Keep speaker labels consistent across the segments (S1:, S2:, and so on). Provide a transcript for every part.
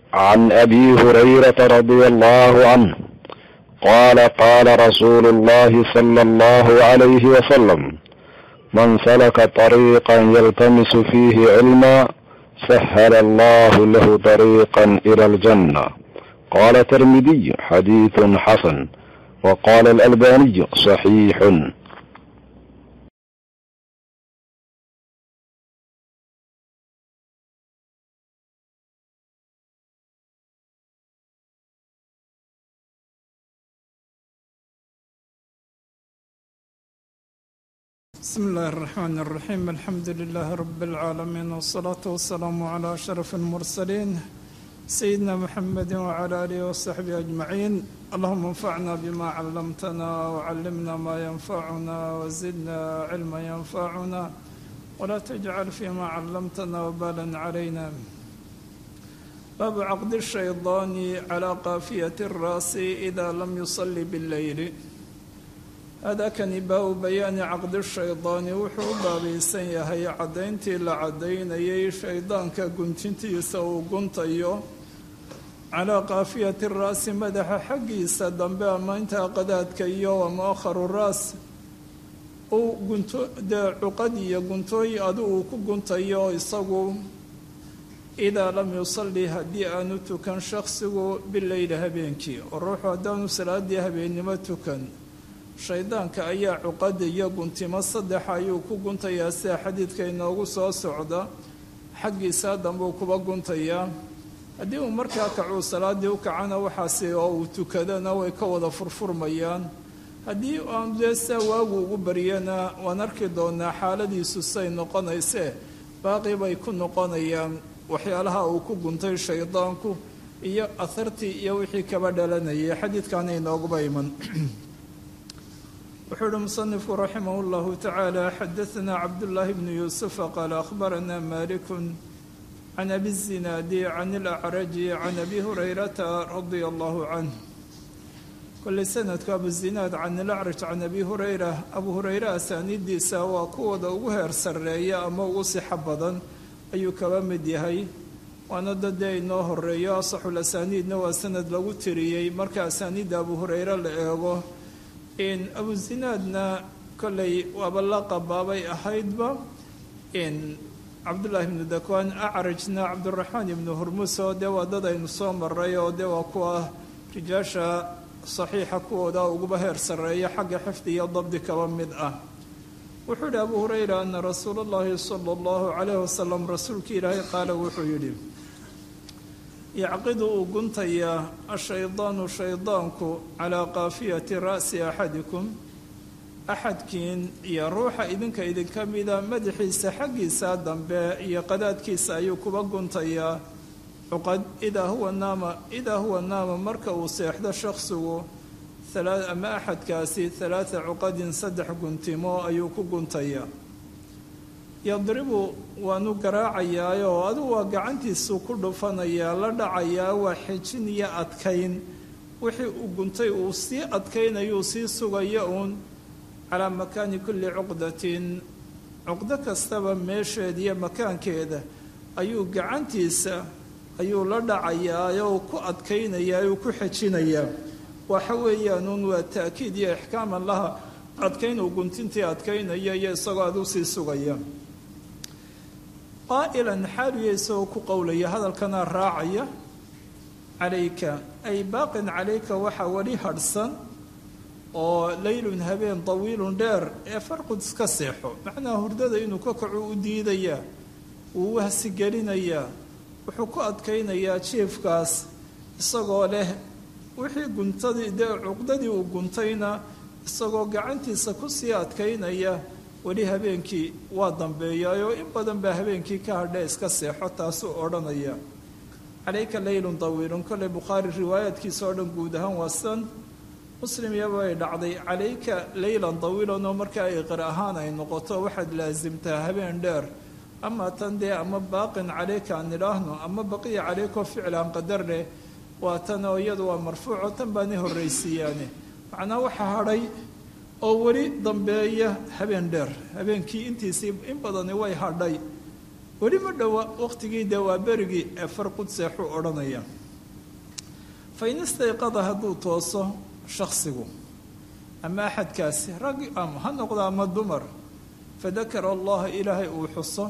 S1: عن ابي هريره رضي الله عنه قال قال رسول الله صلى الله عليه وسلم من سلك طريقا يلتمس فيه علما سهل الله له طريقا الى الجنه قال الترمذي حديث حسن وقال الالباني صحيح
S2: بسم الله الرحمن الرحيم الحمد لله رب العالمين والصلاة والسلام على أشرف المرسلين سيدنا محمد وعلى آله وصحبه أجمعين اللهم انفعنا بما علمتنا وعلمنا ما ينفعنا وزدنا علما ينفعنا ولا تجعل فيما علمتنا وبالا علينا باب عقد الشيطان على قافية الرأس إذا لم يصلي بالليل hadakani baa-u bayaani caqdi shaydaani wuxuu u baabaysan yahay caddayntii la caddaynayay shaydaanka guntintiisa uu guntayo calaa kaafiyati raasi madaxa xaggiisa dambe ama intaa qadaadka iyo muakharu raas uu gunto dee cuqad iyo guntooy adu uu ku guntayo isagu idaa lam yusalli haddii aanu tukan shakhsigu bileyli habeenkii oo ruuxu haddaanu salaadii habeennimo tukan shaydaanka ayaa cuqada iyo guntimo saddex ayuu ku guntayaa sida xadiidka inoogu soo socda xaggiisa dambuu kuba guntayaa haddii uu markaa kacuu salaadii u kacana waxaasi oo uu tukadana way ka wada furfurmayaan haddii aan dee saa waagu ugu baryana waan arki doonaa xaaladiisu say noqonaysee baaqi bay ku noqonayaan waxyaalaha uu ku guntay shaydaanku iyo ahartii iyo wixii kaba dhalanayay xadiidkaana inooguba iman wuxuu uhi musanifku raximah اllahu tacaala xadaثna cabdullaahi bnu yuusufa qaala akhbarana maliku can abi zinaadi can ilacraji can abi hurayrata radia allahu canh kolley sanadku abu zinaad can ilacraj can abi hurayra abu hurayra asaaniiddiisa waa kuwooda ugu heer sarreeya ama ugu sixo badan ayuu kaba mid yahay waana dadee inoo horeeyo asaxul asaaniidna waa sanad lagu tiriyey marka asaaniidda abu hurayre la eego in abu zinaadna kolley waaba la qabaabay ahaydba in cabdullaahi ibnu dakwaan acrajna cabduraxmaan ibnu hurmus oo dee waa dad aynu soo maray oo dee waa kuwa rijaasha saxiixa kuwooda uguba heer sarreeya xagga xifdi iyo dabdi kaba mid ah wuxuu yidhi abu hurayra ana rasuula allahi sala allahu calayhi wasalam rasuulkii ilaahay qaala wuxuu yidhi yacqidu uu guntayaa ashaydaanu shaydaanku calaa kaafiyati ra'si axadikum axadkiin iyo ruuxa idinka idinka mida madaxiisa xaggiisa dambe iyo qadaadkiisa ayuu kuba guntayaa cuqad idaa huwa naama idaa huwa naama marka uu seexdo shakhsigu ama axadkaasi halaata cuqadin saddex guntimo ayuu ku guntayaa yadribu waanu garaacayaayoo adigu waa gacantiisuu ku dhufanayaa la dhacayaa waa xejin iyo adkayn wixii uu guntay uu sii adkaynayuu sii sugaya uun calaa makaani kulli cuqdatin cuqdo kastaba meesheeda iyo makaankeeda ayuu gacantiisa ayuu la dhacayaayoo ku adkaynayaa uu ku xejinayaa waxa weeyaanuun waa ta'kiid iyo ixkaaman laha adkayn uu guntintii adkaynaya iyo isagoo aduu sii sugaya qaa'ilan xaaluya isagoo ku qowlaya hadalkana raacaya calayka ay baaqin calayka waxaa weli hadhsan oo leylun habeen tawiilun dheer ee farqud iska seexo macnaha hurdada inuu ka kaco u diidayaa wuu wahsi gelinayaa wuxuu ku adkaynayaa jiifkaas isagoo leh wixii guntadii dee cuqdadii uu guntayna isagoo gacantiisa kusii adkaynaya weli habeenkii waa dambeeyaayoo in badan baa habeenkii ka hadhe iska seexo taasuu odhanaya calayka leylun tawiilun kolley bukhaari riwaayaadkiisa oo dhan guud ahaan waa san muslim iyabay dhacday calayka leylan tawiilan oo marka ay qir ahaan ay noqoto waxaad laasimtaa habeen dheer ama tan dee ama baaqin calayka aan idhaahno ama baqiya calayko ficlaan qadar leh waa tan oo iyadu waa marfuuco tan baani horraysiiyaane macnaa waxaa hadhay oo weli dambeeya habeen dheer habeenkii intiisii in badani way hadhay weli ma dhowa waqtigii dee waa berigii ee farqud seexuu odhanaya fain istayqada hadduu tooso shaksigu ama axadkaasi rag ama ha noqdo ama dumar fadakara allaha ilaahay uu xuso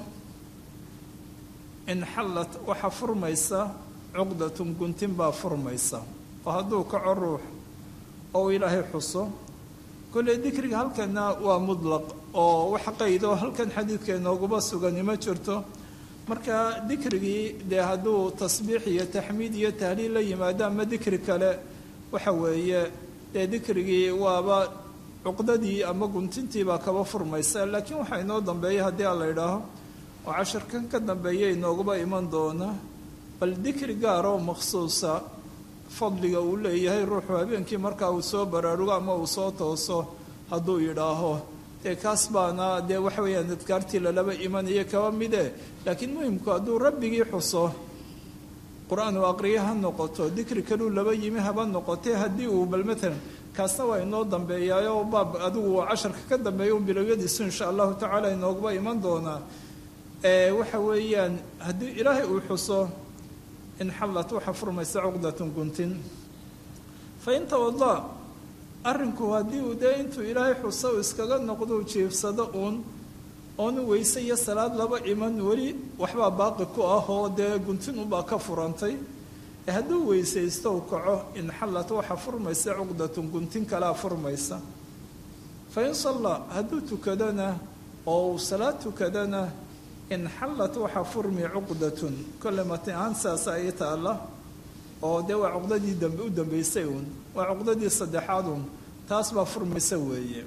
S2: inxallat waxaa furmaysa cuqdatun guntin baa furmaysa oo hadduu kaco ruux oo uu ilaahay xuso kolley dikriga halkana waa mudlaq oo wax qaydo halkan xadiidka inooguma sugani ma jirto marka dikrigii dee hadduu tasbiix iyo taxmiid iyo tahliil la yimaado ama dikri kale waxa weeye dee dikrigii waaba cuqdadii ama guntintiibaa kaba furmaysa laakiin waxaa inoo dambeeya haddii aan la idhaaho oo cashirkan ka dambeeya inooguba iman doona bal dikri gaar oo makhsuusa fadliga uu leeyahay ruuxu habeenkii markaa uu soo baraarugo ama uu soo tooso hadduu yidhaaho dee kaas baana dee waxa weeyaan adkaartii lalaba imanaya kaba mide laakiin muhimku hadduu rabbigii xuso qur-aan uu aqriyo ha noqoto dikri kaluu laba yimi haba noqotee haddii uu bal matalan kaasna waa inoo dambeeyaayo baab adigu casharka ka dambeeya un bilowyadiisu insha allahu tacaala inooguba iman doonaa waxa weeyaan haddii ilaahay uu xuso inxallat waxaa furmaysa cuqdatun guntin fa in tawada arrinku haddii uu dee intuu ilaahay xuso uu iskaga noqdou jiifsado uun oonu weyse iyo salaad laba iman weli waxbaa baaqi ku ah oo dee guntin unbaa ka furantay ee hadduu weysaysto u kaco inxallat waxaa furmaysa cuqdatun guntin kalaa furmaysa fa in salla hadduu tukadona oo uu salaad tukadona inxallat waxaa furmi cuqdatun kolle mati ahaan saasa ay taalla oo dee waa cuqdadii dambe u dambeysay uun waa cuqdadii saddexaad uun taas baa furmaysa weeye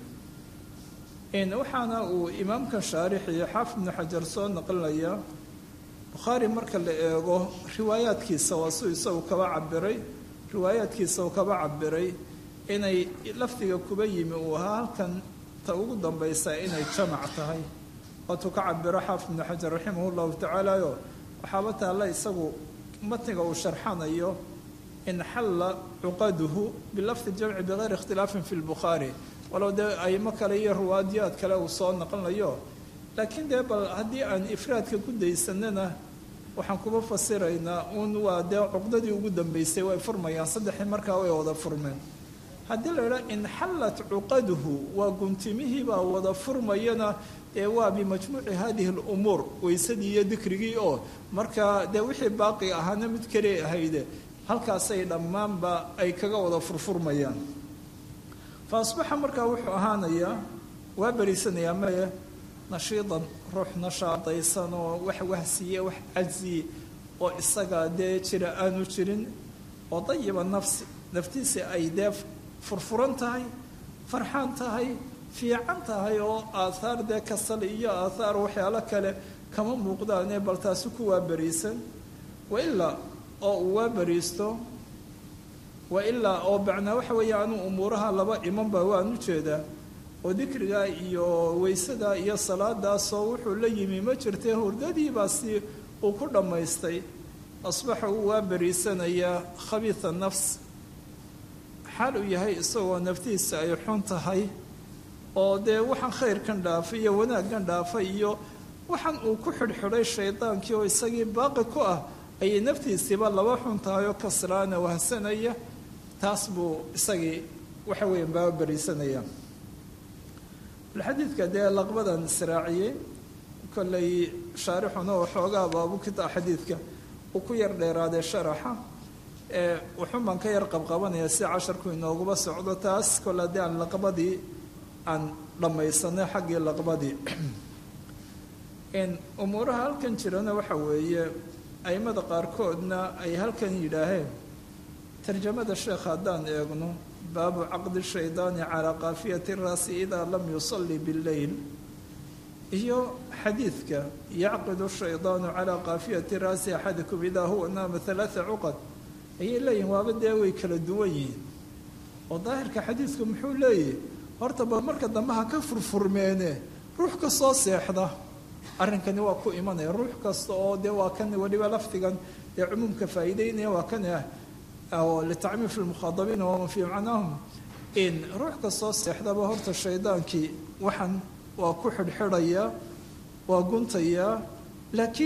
S2: waxaana uu imaamkan shaarixiyo xaafid ibnu xajar soo naqlinaya bukhaari marka la eego riwaayaadkiisa waa suu isagu kaba cabiray riwaayaadkiisa uu kaba cabiray inay lafdiga kuba yimi uu ahaa halkan ta ugu dambaysa inay jamac tahay waatuu ka cabiro xaafid ibnu xajar raximah llahu tacaalayo waxaaba taalla isagu matniga uu sharxanayo inxalla cuqaduhu bilafdi jamci bikayri ikhtilaafin fi lbukhaari walow dee aymo kale iyo riwaadiyaad kale uu soo naqlinayo laakiin dee bal haddii aan ifraadka ku daysanana waxaan kuba fasiraynaa uun waa dee cuqdadii ugu dambeysay way furmayaan saddexii markaa way wada furmeen haddii la idhaha inxallat cuqaduhu waa guntimihii baa wada furmayana dee waa bimajmuuci hadihi alumuur weysadii iyo dikrigii oo markaa dee wixii baaqi ahaana mid kale ahayde halkaasay dhammaanba ay kaga wada furfurmayaan fa asbaxa markaa wuxuu ahaanayaa waa beriisanayaa maye nashiidan ruux nashaadaysan oo wax wahsiye wax cajzi oo isaga dee jira aanu jirin oo dayiba nafsi naftiisi ay dee furfuran tahay farxaan tahay fiican tahay oo aathaar dee kasal iyo aathaar waxyaalo kale kama muuqdaane bal taasi ku waa beriisan wailaa oo uu waa beriisto wailaa oo bacnaa waxa weeye anuu umuuraha laba imanba waan u jeedaa oo dikrigaa iyo weysadaa iyo salaadaasoo wuxuu la yimi ma jirtee hurdadiibaa si uu ku dhammaystay asbaxa uu waa beriisanayaa khabiida nafs xaal uu yahay isagoo naftiisa ay xun tahay oo dee waxaan khayrkan dhaafay iyo wanaaggan dhaafay iyo waxaan uu ku xidhxidhay shaydaankii oo isagii baaqi ku ah ayay naftiisiiba laba xun tahay oo kaslaana wahsanaya taas buu isagii waxa weeye baaba beriisanaya xadiidka dee laqbadan israaciyey kollay shaarixuna waxoogaa baabu kita xadiidka uu ku yar dheeraadee sharaxa ee wuxuun baan ka yar qabqabanaya si casharku inooguba socdo taas kole haddii aan laqbadii aan dhammaysanay xaggii laqbadii umuuraha halkan jirana waxa weeye aimada qaarkoodna ay halkan yidhaaheen tarjamada sheekha haddaan eegno baabu caqdi shaydaani calaa kaafiyati raasi idaa lam yusalli billeyl iyo xadiidka yacqidu shaydaanu calaa kaafiyati raasi axadikum idaa huwa naama halaaa cuqad ayay leeyihin waaba dee way kala duwan yihiin oo daahirka xadiidku muxuu leeyahy horta bal marka dambe ha ka furfurmeene ruux ka soo seexda arrinkani waa ku imanaya ruux kasta oo dee waa kan weliba lafdigan dee cumuumka faa'iideynaya waa kan ah oo litacmiim fi lmukhaadabiina waman fii macnaahum in ruux kastoo seexdaba horta shaydaankii waxaan waa ku xidhxidhayaa waa guntayaa laakiin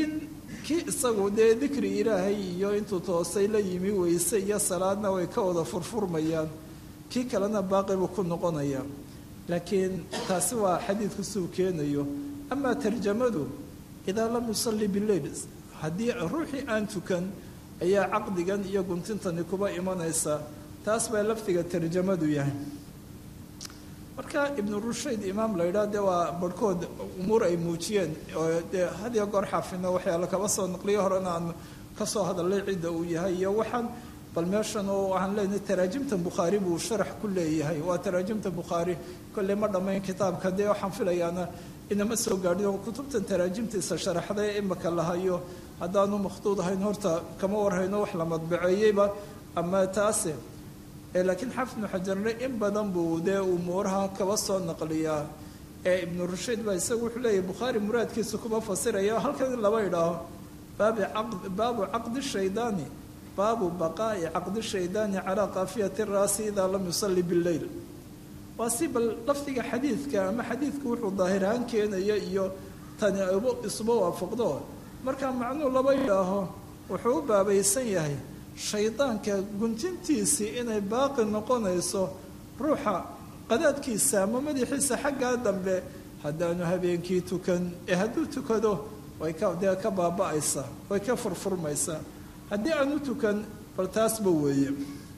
S2: kii isagu dee dikri ilaahay iyo intuu toosay la yimi weyse iyo salaadna way ka wada furfurmayaan kii kalena baaqi buu ku noqonaya laakiin taasi waa xadiidku suu keenayo amaa tarjamadu idaa lam yusalli bileyl haddii ruuxii aan tukan ayaa caqdigan iyo guntintani kuba imanaysa taas baa lafdiga tarjamadu yahay marka ibnu rushayd imaam la yidhaah dee waa barhkood umuur ay muujiyeen oo dee hadiyo goor xaafidna waxyaala kaba soo naqliyo horena aan kasoo hadalay cidda uu yahay iyo waxaan bal meeshan oo waxaan leenahay taraajimta bukhaari buu sharax ku leeyahay waa taraajimta bukhaari kolley ma dhammayn kitaabka dee waxaan filayaana inama soo gaadhin oo kutubtan taraajimtiisa sharaxday imaka lahayo haddaanu makhduud ahayn horta kama warhayno wax la madbaceeyeyba ama taase laakiin xafid ibnu xajarne in badan buu dee umuuraha kaba soo naqliyaa ee ibnu rushayd baa isagu wuxuu leeyahy bukhaari muraadkiisa kuma fasiraya halkan in laba idhaaho baabi baabu caqdi shaydaani baabu baqaa'i caqdi shaydaani calaa kaafiyati raasi idaa lam yusalli bileyl waa si bal lafdiga xadiidka ama xadiidku wuxuu daahirahaan keenaya iyo tani isuba waafaqdo markaa macnuu laba idhaaho wuxuu u baabaysan yahay shaydaanka guntintiisii inay baaqi noqonayso ruuxa qadaadkiisa ama madaxiisa xaggaa dambe haddaanu habeenkii tukan ee hadduu tukado way ka dee ka baaba-aysaa way ka furfurmaysaa haddii aanu tukan bal taasba weeye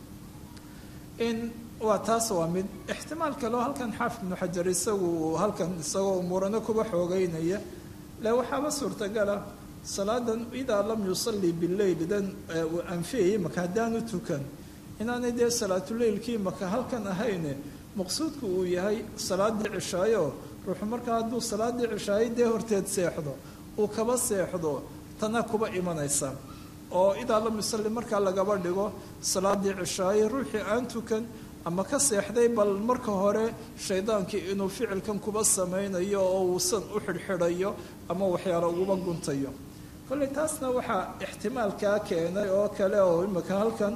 S2: in waa taas waa mid ixtimaal kaleo halkan xaafid ibnu xajar isagu halkan isagoo umuurano kuba xoogeynaya le waxaaba suurtagala salaadan idaa lam yusalli bileyl dan uu anfiyayay maka haddaanu tukan inaanay dee salaatuleylkii maka halkan ahayne maqsuudku uu yahay salaadii cishaayo ruuxu markaa hadduu salaadii cishaayo dee horteed seexdo uu kaba seexdo tana kuba imanaysa oo idaa lam yusalli markaa lagaba dhigo salaadii cishaayo ruuxii aan tukan ama ka seexday bal marka hore shaydaankii inuu ficilkan kuba samaynayo oo uusan u xidhxidhayo ama waxyaalo uguba guntayo kolley taasna waxaa ixtimaalkaa keenay oo kale oo imika halkan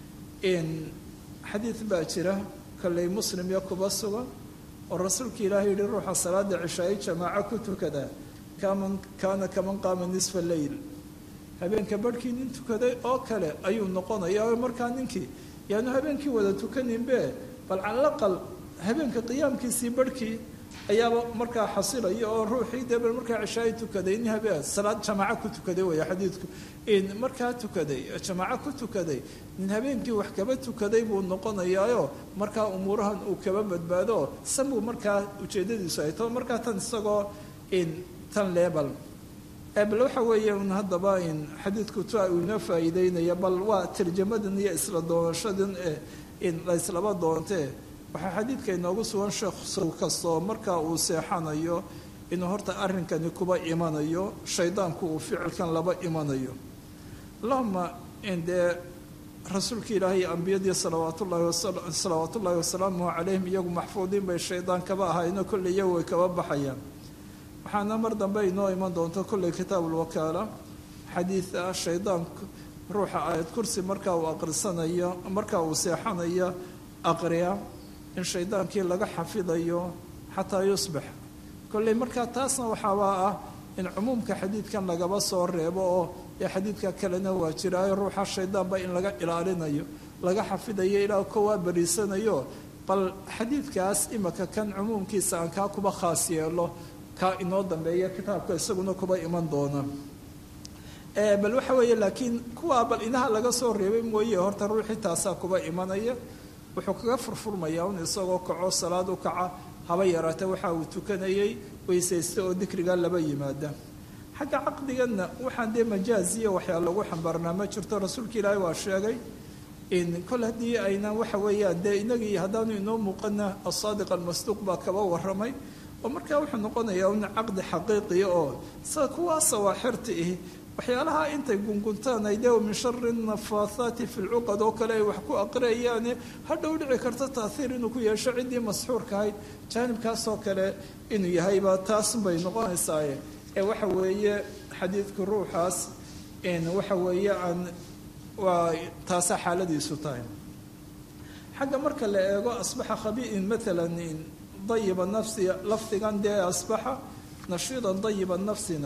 S2: xadiid baa jira kolley muslim iyo kuba sugan oo rasuulka ilaahay yihi ruuxa salaada cishaayo jamaaco ku tukada kaman kaana kaman qaama nisfa leyl habeenka barhkii nin tukaday oo kale ayuu noqonaya oo markaa ninkii yaanu habeenkii wada tukaninbe bal calaqal habeenka qiyaamkiisii barhkii ayaaba markaa xasilaya oo ruuxii dee bal markaa cishaayo tukaday nin habeen salaad jamaaco ku tukaday weya xadiidku in markaa tukaday jamaaco ku tukaday nin habeenkii wax kaba tukaday buu noqonayaayo markaa umuurahan uu kaba badbaado sanbuu markaa ujeedadiisu ay tao markaa tan isagoo in tan leebal bal waxa weeye un haddaba in xadiidku tua uu inoo faa'iideynaya bal waa tarjamadan iyo isla doonashadan ee in la islaba doontee waxaa xadiidka inoogu sugan sheekh sow kastoo markaa uu seexanayo inuu horta arrinkani kuba imanayo shaydaanku uu ficilkan laba imanayo allahuma in dee rasuulka ilaahay ambiyadii salawaatullahi wasalawaat ullaahi wasalaamuhu calayhim iyagu maxfuudiin bay shaydaan kaba ahayno kolley iyagu way kaba baxayaan waxaana mar dambe inoo iman doonto kolley kitaabulwakaala xadiid ah shaydaanku ruuxa aayad kursi markaa uu aqrisanayo markaa uu seexanayo aqriya in shaydaankii laga xafidayo xataa yusbax kolley markaa taasna waxaabaa ah in cumuumka xadiidkan lagaba soo reebo oo ee xadiidka kalena waa jiraayo ruuxa shaydaanba in laga ilaalinayo laga xafidayo ilaa kowaa bariisanayo bal xadiidkaas imaka kan cumuumkiisa aan kaa kuba khaas yeelo kaa inoo dambeeya kitaabka isaguna kuba iman doona bal waxa weeye laakiin kuwaa bal inaha laga soo reebay mooye horta ruuxii taasaa kuba imanaya wuxuu kaga furfurmayaa un isagoo kaco salaad u kaca haba yaraata waxa uu tukanayay weysaysta oo dikriga laba yimaada xagga caqdiganna waxaan dee majaaziya waxyaa lagu xambaarnaa ma jirto rasuulka ilaahay waa sheegay in kol haddii aynan waxa weeyaan dee inagii haddaanu inoo muuqana asaadiq almasduuq baa kaba waramay oo markaa wuxuu noqonayaa un caqdi xaqiiqiya oo sida kuwaa sawaaxirta ihi waxyaalaha intay gunguntaan ay dee min shari nafaathaati fi lcuqad oo kale ay wax ku aqriyayaane hadhow dhici karta taahiir inuu ku yeesho ciddii masxuurka ahayd jaanibkaasoo kale inuu yahayba taas bay noqonaysaaye ee waxa weeye xadiidka ruuxaas waxa weeye aan waa taasaa xaaladiisu tahay xagga marka la eego asbaxa khabiin maalan dayiba nafsi lafdigan dee asbaxa nashiidan dayiba nafsina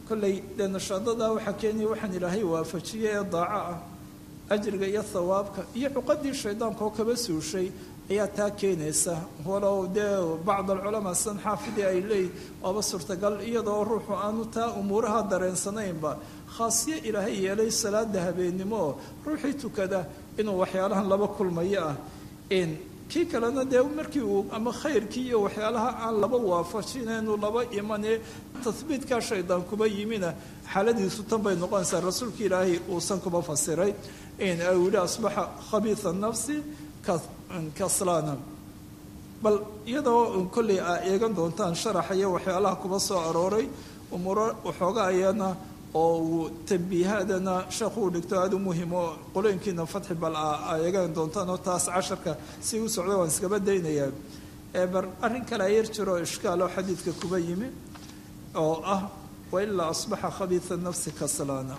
S2: kollay dee nashaadadaa waxaa keenaya waxaan ilaahay waafajiye ee daaco ah ajriga iyo thawaabka iyo cuqadii shaydaanka oo kaba suushay ayaa taa keenaysa walow dee bacd alculamaa san xaafidii ay leeyihin waaba suurtagal iyadoo ruuxu aanu taa umuuraha dareensanaynba khaasiyo ilaahay yeelay salaada habeennimo oo ruuxii tukada inuu waxyaalahan laba kulmayo ah kii kalena dee markii uu ama khayrkii iyo waxyaalaha aan laba waafajinaynu laba imanee tahbiidkaa shaydaan kuba yimina xaaladiisu tan bay noqonaysaa rasuulka ilaahay uusan kuba fasiray uu yihi asbaxa khabiisa nafsi kaslana bal iyadoo kolley aa eegan doontaan sharaxa iyo waxyaalaha kuba soo arooray umuuro waxooga ayana oo uu tambiihaadana sheekhu uu dhigto aada u muhim oo qolooyinkiina fatxi bal a eegan doontaan oo taas casharka si u socda waan iskaba daynayaa bar arrin kale ayar jiro ishkaal oo xadiidka kuba yimi oo ah wailaa asbaxa khabiisa nafsi kaslaana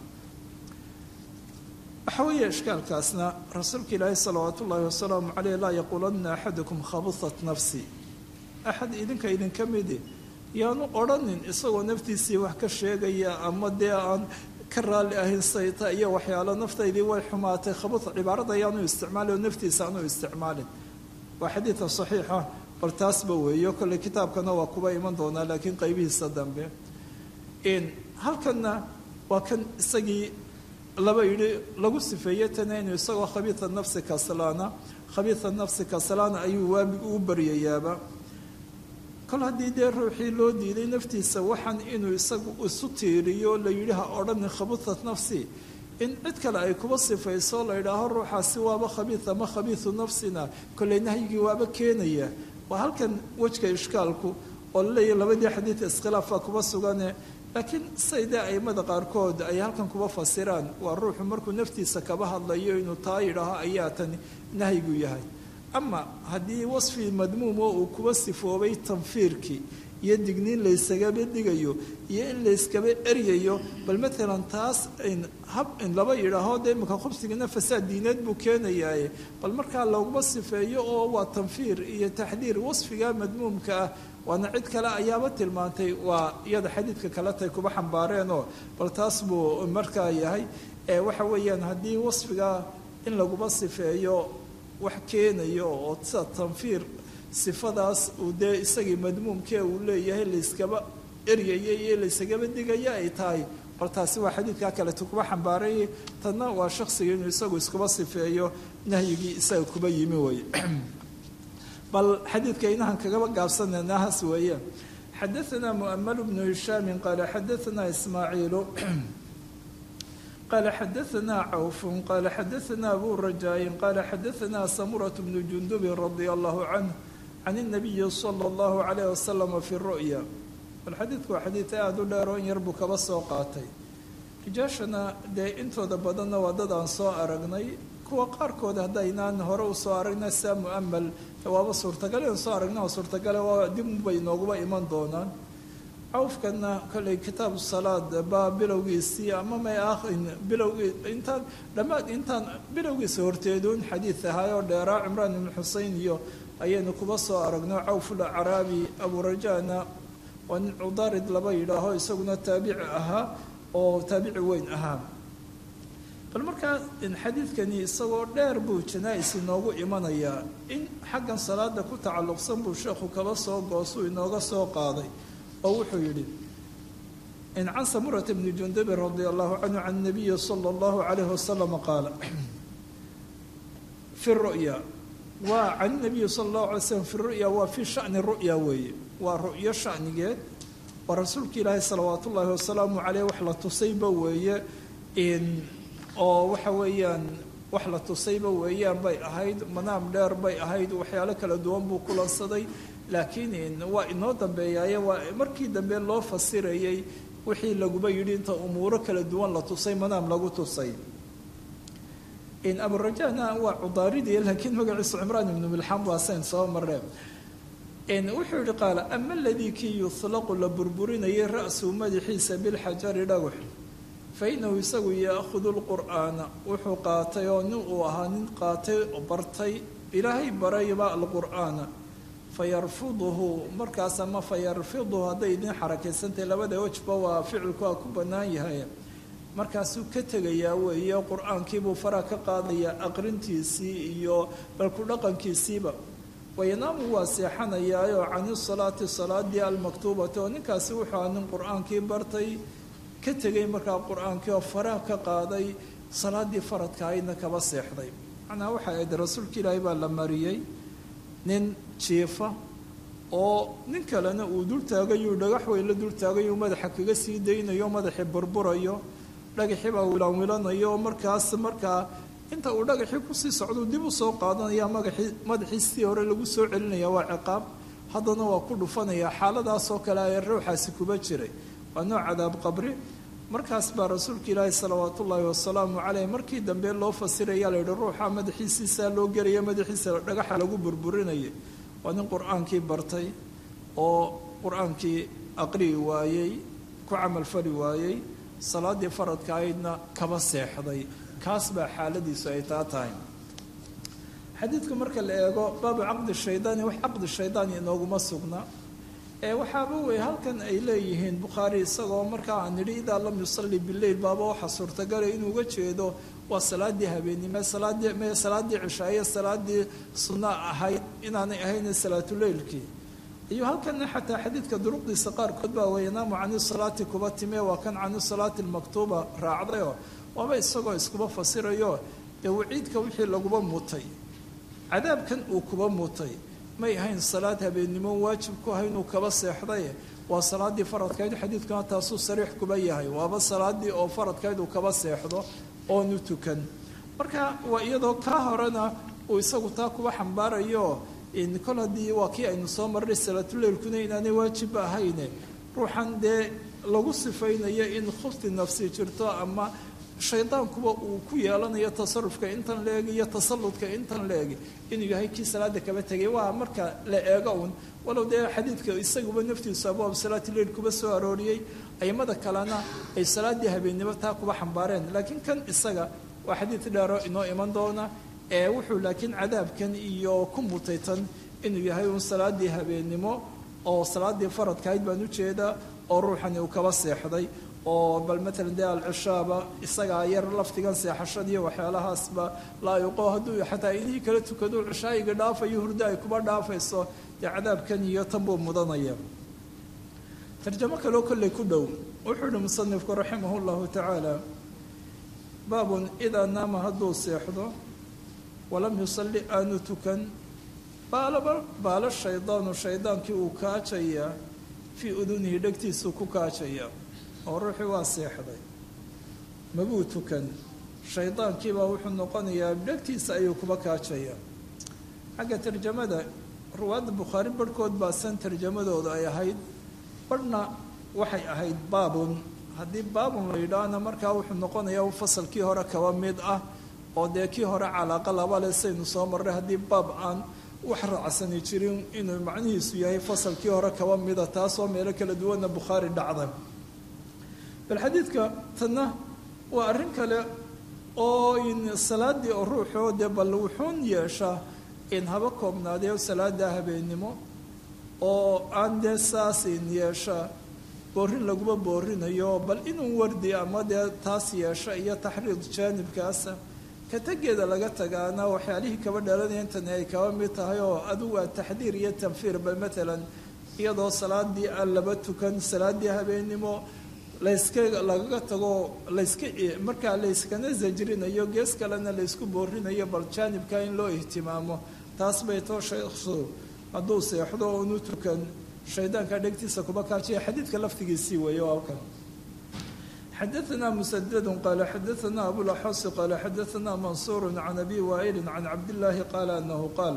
S2: waxa weeye ishkaalkaasna rasuulka ilaahi salawaatu ullaahi wasalaamu caleyh laa yaquulanna axadukum khabusat nafsi axad idinka idinka midi yaanu odhanin isagoo naftiisii wax ka sheegaya ama dee aan ka raalli ahayn sayta iyo waxyaalo naftaydii way xumaatay khabus cibaarada ayaanu isticmaalin oo naftiisa aanu isticmaalin waa xadiida saxiixa bal taasba weeyo kolley kitaabkana waa kuba iman doonaa laakiin qaybihiisa dambe halkanna waa kan isagii laba yidhi lagu sifeeye tana inuu isagoo khabiisa nafsi kaslaana khabiisa nafsi kaslaana ayuu waamig uu baryayaaba kol haddii dee ruuxii loo diiday naftiisa waxaan inuu isagu isu tiiriyo la yidhi ha odhanin khabusat nafsi in cid kale ay kuba sifayso la yidhaaho ruuxaasi waaba khabiis ama khabiisu nafsina kolley nahyigii waaba keenaya waa halkan wejka ishkaalku oo laleeyahy labadii xadiid iskhilaafaa kuba sugane laakiin say dee aimada qaarkood ay halkan kuba fasiraan waa ruuxu markuu naftiisa kaba hadlayo inuu taa yidhaaho ayaa tan nahyigu yahay ama haddii wasfi madmuum oo uu kuba sifoobay tanfiirkii iyo digniin laysagaba dhigayo iyo in layskaba eryayo bal maalan taas hab in laba yidhaaho dee iminka khubsigana fasaad diineed buu keenayaaye bal markaa laguma sifeeyo oo waa tanfiir iyo taxdiir wasfiga madmuumka ah waana cid kale ayaaba tilmaantay waa iyada xadiidka kaletay kuba xambaareenoo bal taas buu markaa yahay waxa weeyaan haddii wasfiga in laguma sifeeyo wax keenayo oo sida tanfiir sifadaas uu dee isagii madmuumkee uu leeyahay layskaba eryaya iyo laysagaba digaya ay tahay bal taasi waa xadiidkaa kaleto kuba xambaarayay tanna waa shaksiga inuu isagu iskuba sifeeyo nahyigii isaga kuba yimi wey bal xadiidka inahan kagaba gaabsanaynahaas weeyaan xadaanaa mu'amalu bnu hishaamin qaala xadaanaa ismaaciilu قال xdثna cوف qال xdثna أbو رجاء qال xdثna سمرة بن جندب رضي الله عنه عن النبي صلى الله عليه وسلم في الرؤيا bal xadiidku waa xadiid aada u dheer oo in yar buu kaba soo qaatay rijaashana dee intooda badanna waa dad aan soo aragnay kuwa qaarkood haddaynaan hore u soo aragnay sia mu'amal waaba suurtagal in soo aragna oo suurtagale waa dib bay nooguba iman doonaan cawfkana kolley kitaabu salaad baa bilowgiisii ama may ahin bilowgii intaan dhammaad intaan bilowgiisa horteeduun xadiid ahaay oo dheeraa cimraan ibnu xusein iyo ayaynu kuba soo aragno cawful caraabi aburajana waa nin cudaarid laba yidhaaho isaguna taabici ahaa oo taabici weyn ahaa bal markaa xadiidkani isagoo dheer buu janaa-is inoogu imanayaa in xaggan salaada ku tacalluqsan buu sheekhu kaba soo goosuu inooga soo qaaday oo wuxuu yidhi in can samurata bni jundabin radia allahu canhu can nabiyi sala allahu calayhi wasalam qaala fi ru'ya waa can nabiyi sala allahu alay slam fi ru'ya waa fi shani ru'ya weeye waa ru'yo shanigeed waa rasuulka ilaahi salawaat ullaahi wasalaamu caleyh wax la tusayba weeye oo waxa weeyaan wax la tusayba weeyaan bay ahayd manaam dheer bay ahayd waxyaalo kala duwan buu kulansaday laakiin waa inoo dambeeyaaye waa markii dambe loo fasirayay wixii laguba yidhi inta umuuro kala duwan la tusay manaam lagu tusay aburajana waa cudaaridii laakiin magaciisu cimraan ibnu milxam waa sayn soo mareen wuxuu yihi qaala ama aladii kii yuhlaqu la burburinayay ra'suu madaxiisa bilxajari dhagax fa inahu isagu yaakhudu lqur'aana wuxuu qaatay oo nin uu ahaa nin qaatay bartay ilaahay barayba alqur'aana fayarfuduhu markaas ama fayarfiduhu hadday idin xarakaysantahay labada wejba waa ficilku waa ku bannaan yahay markaasuu ka tegayaa weeye qur-aankiibuu faraha ka qaadayaa aqrintiisii iyo balku dhaqankiisiiba wayanaamu waa seexanayaayoo cani salaati salaadii almaktuubati oo ninkaasi wuxuu aha nin qur-aankii bartay ka tegay markaa qur-aankii oo faraha ka qaaday salaadii faradka aydna kaba seexday macnaa waxay ahayd rasuulka ilaahay baa la mariyey nin jiifa oo nin kalena uu dul taagayuu dhagax weyn la dul taagayuu madaxa kaga sii daynayo madaxii burburayo dhagaxii baa wilanwilanayo oo markaas markaa inta uu dhagaxii kusii socduu dib u soo qaadanaya magaxii madaxii sidii hore lagu soo celinaya waa ciqaab haddana waa ku dhufanaya xaaladaasoo kale ayaa ruuxaasi kuba jiray waa nooc cadaab qabri markaas baa rasuulka ilaahi salawaat ullaahi wasalaamu caleyh markii dambe loo fasiraya la yihi ruuxa madaxiisiisaa loo gelaya madaxiisa dhagaxa lagu burburinaya waa nin qur-aankii bartay oo qur-aankii aqri'i waayey ku camalfali waayey salaadii faradka aydna kaba seexday kaas baa xaaladiisu ay taa tahay xadiidku marka la eego baabu caqdi shaydaani wax caqdi shaydaani inooguma sugna ee waxaaba wey halkan ay leeyihiin bukhaari isagoo markaa aan nidhi idaa lam yusalli bileyl baaba waxa suurtagalay inuu uga jeedo waa salaadii habeennimo salaadii me salaadii cishaaye salaadii sunna ahayd inaanay ahayna salaatuleylkii iyo halkana xataa xadiidka duruqdiisa qaarkood baa wayanaamu cani salaati kuba timee waa kan cani salaati almaktuuba raacdayoo waaba isagoo iskuba fasirayo dee waciidka wixii laguba mutay cadaabkan uu kuba mutay may ahayn salaad habeennimo waajib ku ahay inuu kaba seexday waa salaadii faradkayd xadiidkuna taasuu sariix kuba yahay waaba salaadii oo faradkayd uu kaba seexdo oonu tukan marka waa iyadoo kaa horena uu isagu taa kuba xambaarayo kol haddii waa kii aynu soo marray salaatuleylkuna inaanay waajibba ahayne ruuxan dee lagu sifaynayo in khufti nafsi jirto ama shaydaankuba uu ku yeelanayo tasarufka intan la eg iyo tasalludka intan la eg inuu yahay kii salaada kaba tegay waa marka la eego un walow dee xadiidka isaguba naftiisu abwaab salaati leil kuba soo arooriyey aimada kalena ay salaadii habeennimo taa kuba xambaareen laakiin kan isaga waa xadiid dheero inoo iman doona ee wuxuu laakiin cadaabkan iyo ku mutaytan inuu yahay un salaadii habeennimo oo salaadii faradkahayd baan ujeedaa oo ruuxani uu kaba seexday oo bal matalan dee alcishaaba isagaa yar laftigan seexashadiiyo waxyaalahaasba laayiqo hadduu xataa inihii kala tukado cishaayiga dhaafayo hurdo ay kuba dhaafayso dee cadaabkan iyo tan buu mudanaya tarjamo kaloo kolley ku dhow wuxuu uhi musanifku raximah llahu tacaala baabun idaa naama hadduu seexdo walam yusalli aanu tukan baalaba baalo shaydaanu shaydaankii uu kaajayaa fii udunihi dhegtiisuu ku kaajaya oo ruuxii waa seexday mabuu tukan shaydaankiibaa wuxuu noqonayaa dhegtiisa ayuu kuba kaajaya xagga tarjamada ruwaadda bukhaari barhkood baa san tarjamadooda ay ahayd barhna waxay ahayd baabun haddii baabun la yidhaahna markaa wuxuu noqonayaa fasalkii hore kaba mid ah oo dee kii hore calaaqa laba le saynu soo marray haddii baab aan wax raacsani jirin inuu macnihiisu yahay fasalkii hore kaba mida taasoo meelo kala duwanna bukhaari dhacda bal xadiidka tanna waa arrin kale oo in salaadii oo ruuxoo dee bal wuxuun yeeshaa in haba koobnaadee salaada habeennimo oo aan dee saas in yeeshaa boorin laguma boorinayo bal inuu wardi ama dee taas yeesha iyo taxriid jaanibkaasa ka tegeeda laga tagaana waxyaalihii kaba dhalanaya intani ay kaba mid tahay oo adugu waa taxdiir iyo tanfiir bal matalan iyadoo salaadii aan laba tukan salaadii habeennimo layska lagaga tago layska markaa layskana zajrinayo gees kalena laysku boorinayo bal jaanibka in loo ihtimaamo taas bay too sheekhu hadduu seexdo unu tukan shaydaanka dhegtiisa kuba kaajiya xadiidka laftigiisii weeye oo halkan xadaثna msdd qal xadaثna abulaxosi qal xadaثna mansuur can abi waa'ili can cabdillaahi qaala anahu qaal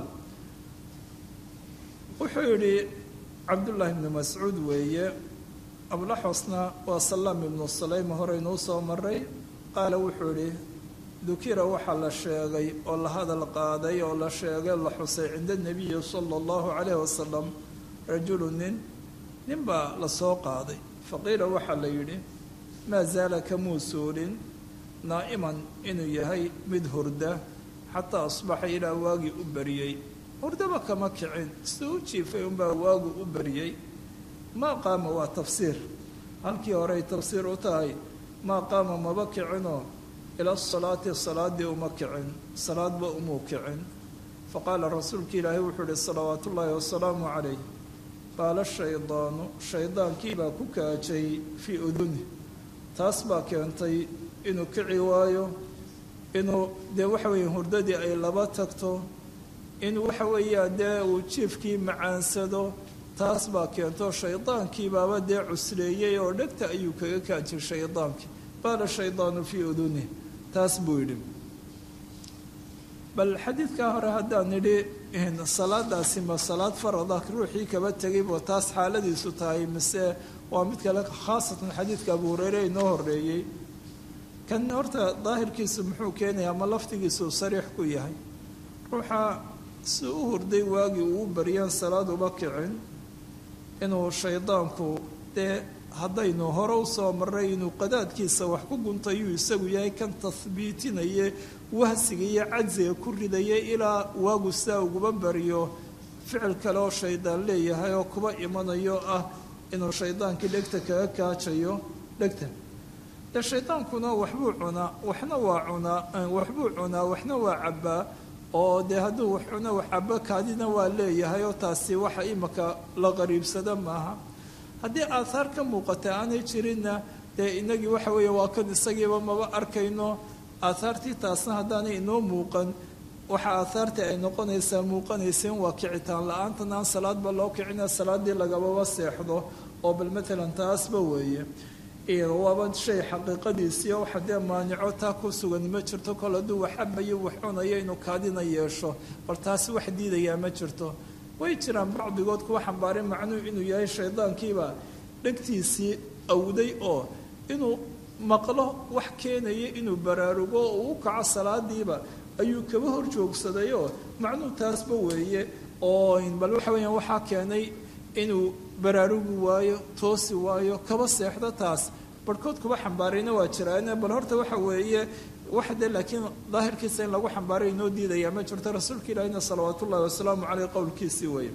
S2: wuxuu yihi cabdullaahi bni mascuud weeye abulaxosna waa salaam ibnu salayma horeynuu soo maray qaala wuxuu yihi dukira waxaa la sheegay oo la hadal qaaday oo la sheegay la xusay cinda nebiyi sala allahu calayh wasalam rajulu nin nin baa la soo qaaday faqiila waxaa la yidhi maa zaala kamuu suulin naa'iman inuu yahay mid hurda xataa asbaxa ilaa waagii u bariyey hurdaba kama kicin siduu u jiifay unbaa waagu u bariyey maa qaama waa tafsiir halkii horey tafsiir u tahay maa qaama maba kicinoo ila salaati salaadii uma kicin salaadba umuu kicin faqaala rasuulka ilaahay wuxuu ihi salawaatu ullaahi wasalaamu calayh qaala shaydaanu shaydaankiibaa ku kaajay fii uduni taas baa keentay inuu kici waayo inuu dee waxa weeye hurdadii ay laba tagto in waxa weeyaan dee uu jiifkii macaansado taas baa keento shaydaankiibaaba dee cusleeyey oo dhegta ayuu kaga kaajay shaydaankii qaala shaydaanu fii uduni taas buu yidhi bal xadiidkaa hore haddaan nidhi salaadaasi ma salaad farada ruuxii kaba tegaybo taas xaaladiisu tahay mise waa mid kale khaasatan xadiidka abu hureyre inoo horeeyey kan horta daahirkiisu muxuu keenayaa ma laftigiisu sariix ku yahay ruuxa si u hurday waagii uu baryaan salaad uba kicin inuu shaydaanku dee haddaynu hore u soo marray inuu qadaadkiisa wax ku guntayuu isagu yahay kan tahbiitinaye wahsiga iyo cajsiga ku ridaya ilaa waagu sidaa uguba baryo ficil kale oo shaydaan leeyahay oo kuba imanayo ah inuu shaydaankii dhegta kaga kaajayo dhegta dee shaydaankuna waxbuu cunaa waxna waa cunaa waxbuu cunaa waxna waa cabbaa oo dee hadduu wax cuna wax cabbo kaadina waa leeyahay oo taasi waxa imaka la qariibsada maaha haddii aathaar ka muuqata aanay jirinna dee inagii waxa weeye waa kan isagiiba maba arkayno aathaartii taasna haddaanay inoo muuqan waxa aathaartii ay noqonaysaa muuqanaysa in waa kicitaan la-aantan aan salaadba loo kicina salaadii lagababa seexdo oo bal matalan taasba weeye waaba shay xaqiiqadiisiiyo waxa dee maanico taa ku sugan ma jirto kol hadduu wax cabayo wax cunayo inuu kaadina yeesho bal taasi wax diidayaa ma jirto way jiraan bacdigood kuwa xambaaray macnuu inuu yahay shaydaankiiba dhegtiisii awday oo inuu maqlo wax keenaya inuu baraarugo oo uu kaco salaadiiba ayuu kaba hor joogsadayoo macnuu taasba weeye oo bal waxa weeyaan waxaa keenay inuu baraarugi waayo toosi waayo kaba seexdo taas barhkood kuba xambaarayna waa jiraan bal horta waxa weeye waxa dee laakiin daahirkiisa in lagu xambaaray inoo diidaya ma jirto rasuulka ilaahina salawaat ullahi wasalaamu caleyh qowlkiisii weeye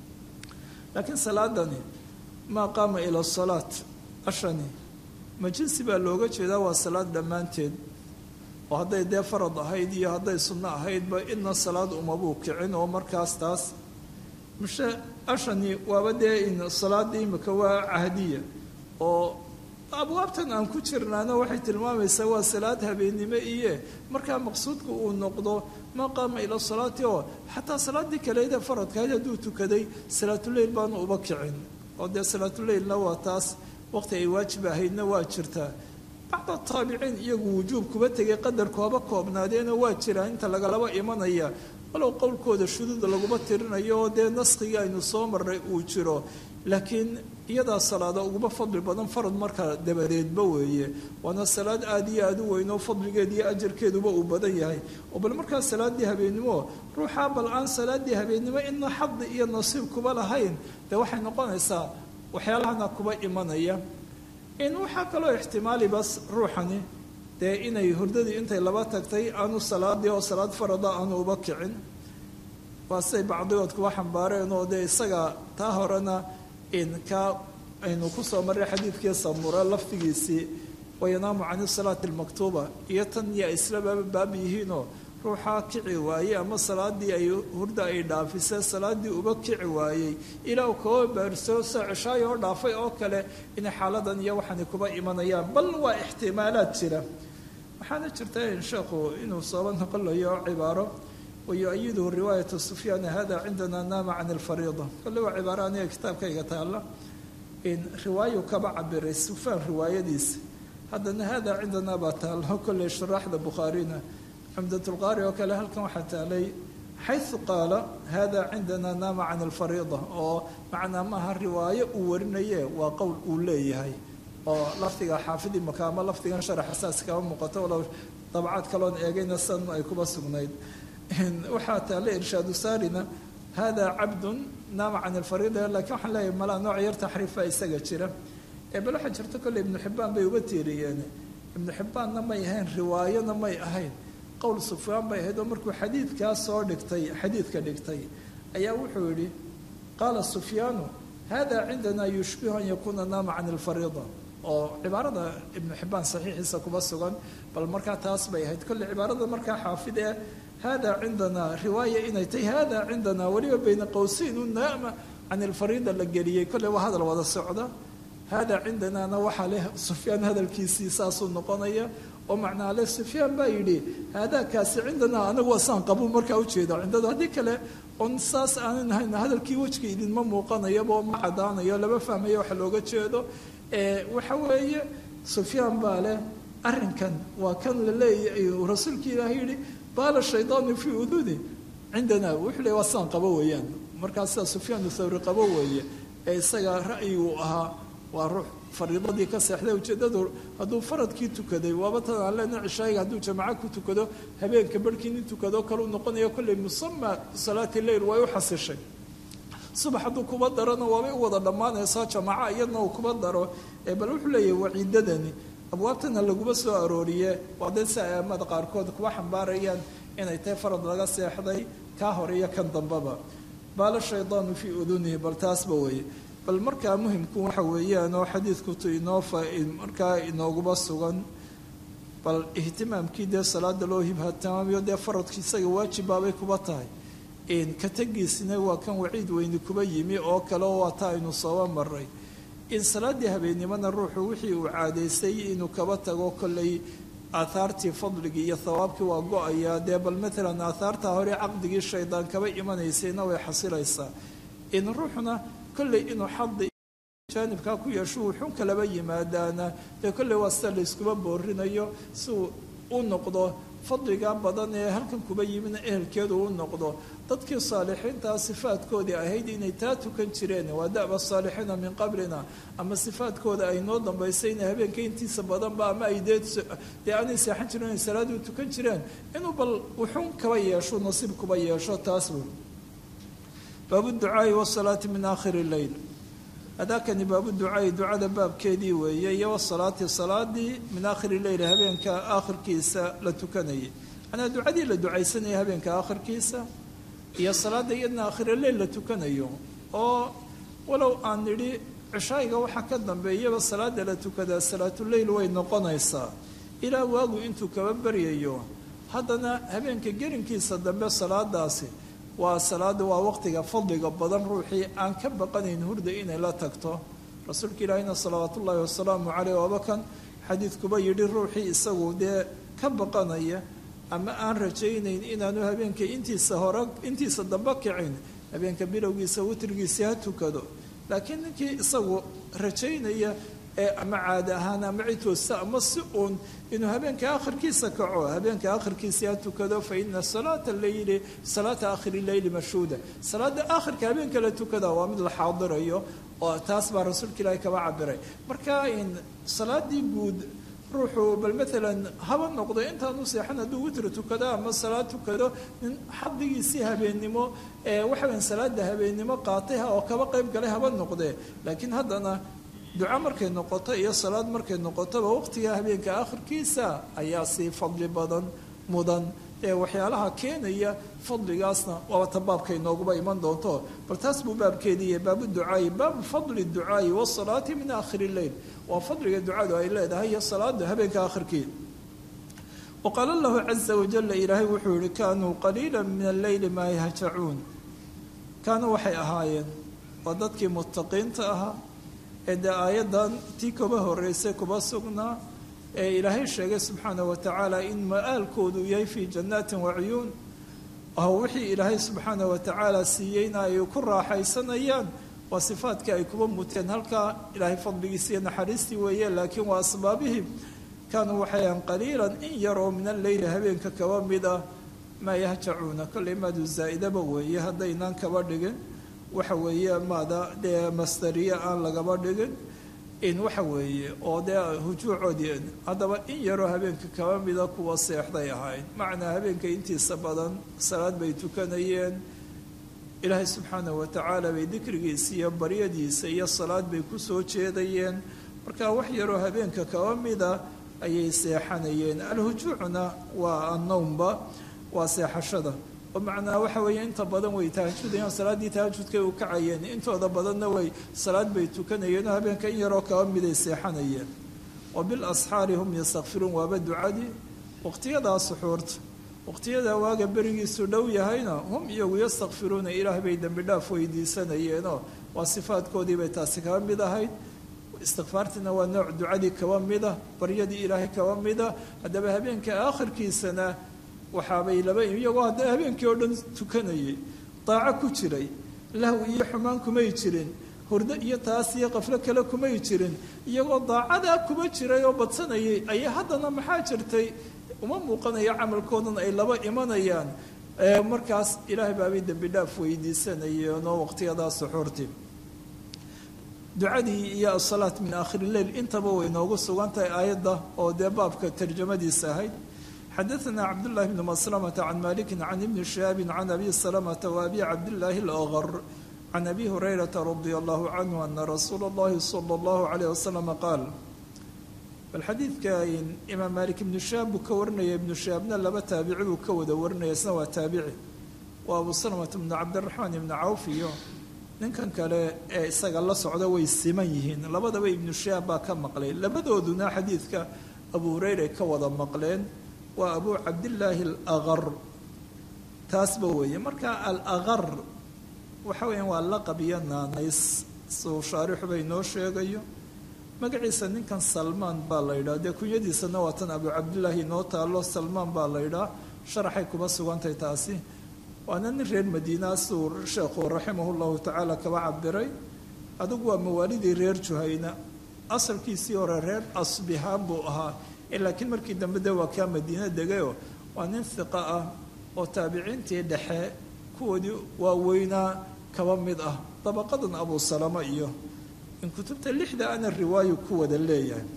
S2: laakiin salaadani maa qaama ila salaat ashani ma jinsi baa looga jeedaa waa salaad dhammaanteed oo hadday dee farad ahayd iyo hadday sunno ahaydba idna salaad umabuu kicin oo markaas taas mishe ashani waaba dee in salaadii imika waa cahdiya oo abwaabtan aan ku jirnaana waxay tilmaamaysaa waa salaad habeennimo iyo markaa maqsuudka uu noqdo maa qaama ila salaati oo xataa salaaddii kaleydee faradkahayd hadduu tukaday salaatuleyl baanu uba kicin oo dee salaatuleylna waa taas waqti ay waajib ahaydna waa jirtaa bacda taabiciin iyagu wujuub kuba tegay qadarku haba koobnaadeena waa jiraa inta lagalaba imanaya walow qowlkooda shuduuda laguma tirinayo oo dee naskigii aynu soo marray uu jiro laakiin iyadaa salaada uguba fadli badan farad marka dabadeedba weeye waana salaad aada iyo aada u weyn oo fadligeed iyo ajarkeeduba uu badan yahay oo bal markaa salaaddii habeennimo ruuxaa bal aan salaaddii habeennimo idna xadi iyo nasiib kuba lahayn dee waxay noqonaysaa waxyaalahana kuba imanaya in waxaa kaloo ixtimaali bas ruuxani dee inay hurdadii intay laba tagtay aanu salaadii oo salaad farada aanu uba kicin waa siday bacdigood kuwa xambaareen oo dee isaga taa horena in ka aynu kusoo marray xadiidkii samura laftigiisii wayanaamu can salaati almaktuuba iyo tan iyo islaba baab yihiinoo ruuxaa kici waayey ama salaadii ay hurda ay dhaafisee salaadii uba kici waayey ilaa uu kaba baarsoo sa ceshaayo oo dhaafay oo kale inay xaaladan iyo waxaani kuba imanayaan bal waa ixtimaalaad jira waxaana jirta in sheekhu inuu sooba noqolayo cibaaro wayu-ayiduhu riwaayatu sufyaana hada cindana naama can alfariida kolle waa cibaaro aniga kitaabkayga taalla in riwaayu kaba cabiray sufyaan riwaayadiisa haddana hada cindanaa baa taalla kolley shuraaxda bukhaarina cumdatulqaari oo kale halkan waxaa taalay xayu qaala hada cindana naama can alfariida oo macnaa maaha riwaayo uu warinaye waa qowl uu leeyahay oo lafdiga xaafidi maka ama lafdigan sharaxa saas kama muuqato walow dabcaad kaloon eegayna san ay kuba sugnayd waxaa taale irshaadu saarina hada cabdun naama can alfariida lakiin waxaan leeyahay malaa nooc yar taxriifa isaga jira ee bal waxaa jirta kolley ibnu xibbaan bay uga tiiriyeen ibnu xibbaanna may ahayn riwaayona may ahayn qowl sufyaan bay ahayd oo markuu xadiidkaa soo dhigtay xadiidka dhigtay ayaa wuxuu yidhi qaala sufyaanu hada cindana yushbihu an yakuuna naama can alfariida oo cibaarada ibnu xibaan saxiixiisa kuma sugan bal markaa taas bay ahayd kolley cibaarada markaa xaafid ee hada cindana riwaaya inay tahay hada cindana weliba bayna qowseyn u naama can alfariida la geliyey kolley waa hadal wada socda hada cindanana waxaa leh sufyaan hadalkiisii saasuu noqonaya oo macnaa le sufyaan baa yidhi haadaakaasi cindanaa anagu wasaan qabu markaa ujeeda cindadu haddii kale on saas aanan ahayn hadalkii wejka idinma muuqanayaba oo ma cadaanayo lama fahmayo waxa looga jeedo waxa weeye sufyaan baa leh arrinkan waa kan la leeyahay rasuulka ilaahay yidhi baala shaydaanu fii uduni cindanaa wuxuu le wasaan qabo weeyaan markaa sidaa sufyaan thawri qabo weeye ee isaga ra'yiguu ahaa waa ruux fariidadii ka seexday ujeeddadu hadduu faradkii tukaday waaba tan aan leena cishaayiga hadduu jamaco ku tukado habeenka barhkii nin tukado kaleu noqonayo kolley musama salaati leyl way u xasishay subax hadduu kuba darona waabay u wada dhammaanaysaa jamaco iyadna uu kuba daro bal wuxuu leeyahay waciidadani abwaabtana laguma soo arooriye waa dee si aamada qaarkood kuba xambaarayaan inay tahay farad laga seexday kaa hore iyo kan dambaba baala shaydaanu fii udunihi bal taasba weeye bal markaa muhimku waxa weeyaan oo xadiidkutu inoo markaa inooguba sugan bal ihtimaamkii dee salaada loo hibhatamaamiyo dee faradki isaga waajibbaabay kuba tahay ka tegiisina waa kan waciid weyni kuba yimi oo kale oo waata aynu sooba maray in salaaddii habeennimona ruuxu wixii uu caadaystay inuu kaba tago kolley aathaartii fadligii iyo thawaabkii waa go-ayaa dee bal maalan aathaartaa hore caqdigii shaydaan kaba imanaysayna way xasilaysaa in ruuxuna kolley inuu xadi jaanibkaa ku yeesho uu xun kalaba yimaadaana dee kolley waa sida layskuma boorinayo si uu u noqdo fadligaa badan ee halkan kuba yimina ehelkeedu u noqdo dadkii saalixiintaa sifaadkoodii ahayd inay taa tukan jireen waa da'ba saalixiina min qablina ama sifaadkooda ay noo dambaysay inay habeenka intiisa badanba ama ay dee dee aanay seexan jiren inay salaadii tukan jireen inuu bal wuxun kaba yeesho nasiib kuba yeesho taas wey baabu ducaai wasalaati min aakhiri leyl adaakani baabu ducaai ducada baabkeedii weeye iyo wasalaati salaadii min aakhiri leyl habeenka aakhirkiisa la tukanayay manaa ducadii la ducaysanaya habeenka aakhirkiisa iyo salaada iyadna aakhiri leyl la tukanayo oo walow aan nidhi cishaayiga waxaa ka dambeeyaba salaada la tukadaa salaatuleyl way noqonaysaa ilaa waagu intuu kaba baryayo haddana habeenka gelinkiisa dambe salaadaasi waa salaada waa waqtiga fadliga badan ruuxii aan ka baqanayn hurda inay la tagto rasuulka ilaahina salawaat ullaahi wasalaamu caleyh wabakan xadiidkuba yidhi ruuxii isagu dee ka baqanaya ama aan rajaynayn inaanu habeenka intiisa hore intiisa dambe kicin habeenka bilowgiisa witrigiisii ha tukado laakiin ninkii isagu rajaynaya ee ama caadi ahaan ama cidtoosta ama si uun inuu habeenka akhirkiisa kaco habeenka akhirkiisa ha tukado fa ina salaata leyli salaata akhiri leyli mashhuuda salaada akhirka habeenka la tukada waa mid la xaadirayo oo taas baa rasuulka ilaahi kaba cabiray marka in salaadii guud ruuxu bal maalan haba noqdo intaanu seexan hadduu witri tukado ama salaad tukado nin xadigiisii habeennimo ee waxaweyn salaada habeennimo qaatay oo kaba qayb galay haba noqdee laakiin haddana duco markay noqoto iyo salaad markay noqotoba waqtiga habeenka akhirkiisa ayaa sii fadli badan mudan ee waxyaalaha keenaya fadligaasna waaba ta baabka inooguba iman doonto bal taas buu baabkeediiya baabu ducaayi baabu fadli ducaayi wasalaati min aakhiri leyl waa fadliga ducadu ay leedahay iyo salaada habeenka akhirkii waqaala lahu caza wajala ilaahay wuxuu yihi kaanuu qaliila min alleyli maa yahjacuun kaanuu waxay ahaayeen waa dadkii muttaqiinta ahaa ee dee aayaddan tii kuba horeysay kuba sugnaa ee ilaahay sheegay subxaana wa tacaala in ma-aalkoodu yahay fii jannaatin wacuyuun oo wixii ilaahay subxaana wa tacaala siiyeyna ay ku raaxaysanayaan waa sifaadkii ay kuba muteen halkaa ilaahay fadligiisa iyo naxariistii weeye laakiin waa asbaabihii kaanuu waxayan qaliilan in yar oo min alleyli habeenka kaba mid ah maa yahjacuuna kolley maadu zaa'idaba weeye haddaynaan kaba dhigin waxa weeye maada dee mastariye aan lagaba dhigin in waxa weeye oo dee hujuucoodii haddaba in yaroo habeenka kaba mida kuwa seexday ahayd macnaa habeenka intiisa badan salaad bay tukanayeen ilaahay subxaana wa tacaala bay dikrigiisa iyo baryadiisa iyo salaad bay ku soo jeedayeen marka wax yaroo habeenka kaba mida ayay seexanayeen alhujuucna waa annowmba waa seexashada oo macnaa waxa weeye inta badan way tahajudayaan salaaddii tahajudkay u kacayeen intooda badanna way salaad bay tukanayeen oo habeenka in yaroo kaba miday seexanayeen wa bilasxaari hum yastakfiruun waaba ducadii waqtiyadaa suxuurta waqtiyadaa waaga berigiisu dhow yahayna hum iyagu yastakfiruuna ilaah bay dembi dhaaf weydiisanayeenoo waa sifaadkoodii bay taasi kaba mid ahayd istikfaartiina waa nooc ducadii kaba mida baryadii ilaahay kaba mida haddaba habeenka aakhirkiisana waxaabay laba iyagoo hadda habeenkii oo dhan tukanayay daaco ku jiray lahw iyo xumaan kumay jirin hurdo iyo taas iyo qaflo kale kumay jirin iyagoo daacadaa kuma jiray oo badsanayay ayaa haddana maxaa jirtay uma muuqanayo camalkoodan ay laba imanayaan markaas ilaahay baabay dembi dhaaf weydiisanayeen oo waqtiyadaa suxuurtii ducadii iyo asalaat min aakhiri leyl intaba way noogu sugan tahay aayadda oo dee baabka tarjamadiisa ahayd xadaثna cabdالlahi bn maslamta can maliki can ibni shihaabi can abi salamta waabi cabdillaahi اlأgr can abi hurayrata radi allahu canhu ana rasuula اllahi salى اllahu alayh wasalam qaal bal xadiidka imaam malik ibnu shihaab buu ka warinaya ibnu shihaabna laba taabici buu ka wada warinaya isna waa taabici waa abu salamata bnu cabdiraxmaan ibni cawf iyo ninkan kale ee isaga la socda way siman yihiin labadaba ibnu shihaab baa ka maqlay labadooduna xadiidka abu hureyre ka wada maqleen waa abu cabdillaahi alaqar taasba weeye marka alaqar waxa weeyaan waa laqab iyo naanays suu shaarixu bay noo sheegayo magaciisa ninkan salmaan baa la yidhaha dee kunyadiisana waa tan abu cabdillaahi noo taalo salmaan baa la yidhaha sharaxay kuma sugantahay taasi waana nin reer madiina suu sheekhu raximah llahu tacaala kaba cabiray adigu waa mawaalidii reer juhayna asalkiisii hore reer asbihaan buu ahaa laakiin markii dambe de waa kaa madiina degayo waa nin hiqa ah oo taabiciintii dhexe kuwoodii waaweynaa kaba mid ah dabaqadan abu salama iyo in kutubta lixda ana riwaayo ku wada leeyahay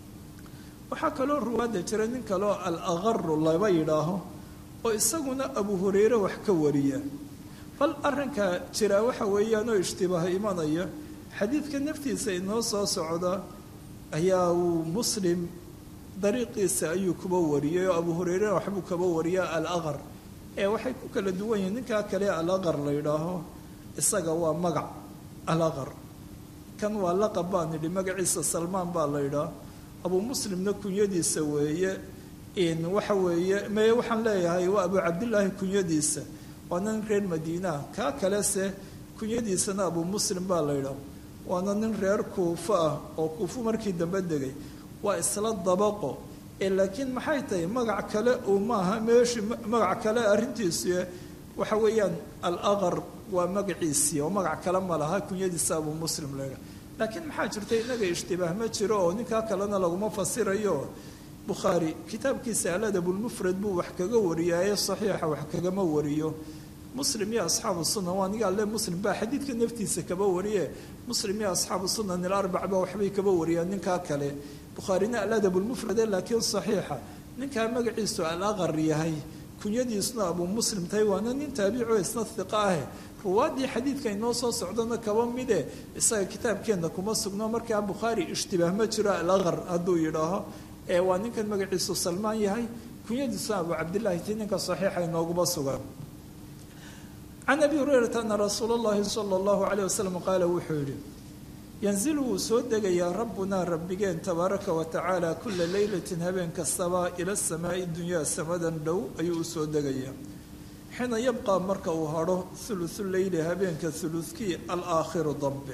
S2: waxaa kaloo ruwaadda jira nin kaleo alaqaru laba yidhaaho oo isaguna abu hureyre wax ka wariya bal arrinka jira waxa weeyaan oo ishtibaaha imanaya xadiidka naftiisa inoo soo socda ayaa uu muslim dariiqiisa ayuu kuba wariyay oo abu hureyre waxbuu kaba wariya alaqar ee waxay ku kala duwan yihiin ninkaa kale alaqar la yidhaaho isaga waa magac alaqar kan waa laqab baan nidhi magaciisa salmaan baa la yidhaah abuu muslimna kunyadiisa weeye in waxa weeye me waxaan leeyahay waa abu cabdillaahi kunyadiisa waana nin reer madiinaa kaa kalese kunyadiisana abuu muslim baa la yidhaah waana nin reer kuufo ah oo kuufo markii dambe degay waa isla dabaqo ee laakiin maxay tahay magac kale uu maaha meeshii magac kale arrintiisu waxa weeyaan alaqar waa magaciisii oo magac kale ma laha kunyadiisa abuu muslim la yidhaah laakiin maxaa jirta inaga ishtibaah ma jiro oo ninkaa kalena laguma fasirayo bukhaari kitaabkiisa aladabulmufrad buu wax kaga wariyaaye saxiixa wax kagama wariyo muslim iyo asxaabu sunan waa nigaa le muslim baa xadiidka naftiisa kaba wariye muslim iyo asxaabu sunan ilarbac ba waxbay kaba wariyaan ninkaa kale bukhaarina aladabulmufrade laakiin saxiixa ninkaa magaciisu alaqar yahay kunyadiisuna abuu muslim tahay waana nin taabico isna hiqa ah ruwaaddii xadiidka inoo soo socdana kaba mide isaga kitaabkeenna kuma sugno markaa bukhaari ishtibaah ma jiro alaqar hadduu yidhaaho ee waa ninkan magaciisu salmaan yahay kunyadiisuna abuu cabdillaahi ti ninka saxiixa inooguma sugan can abi hurayrata ana rasuula اllahi sala اllahu alayh wasalam qaala wuxuu yihi yanzilu wuu soo degayaa rabbunaa rabbigeen tabaaraka wa tacaala kula leylatin habeen kastaba ila samaa'i dunyaa samadan dhow ayuu u soo degayaa xiina yabqaa marka uu hadho hulusu leyli habeenka hulukii alaakhiru dambe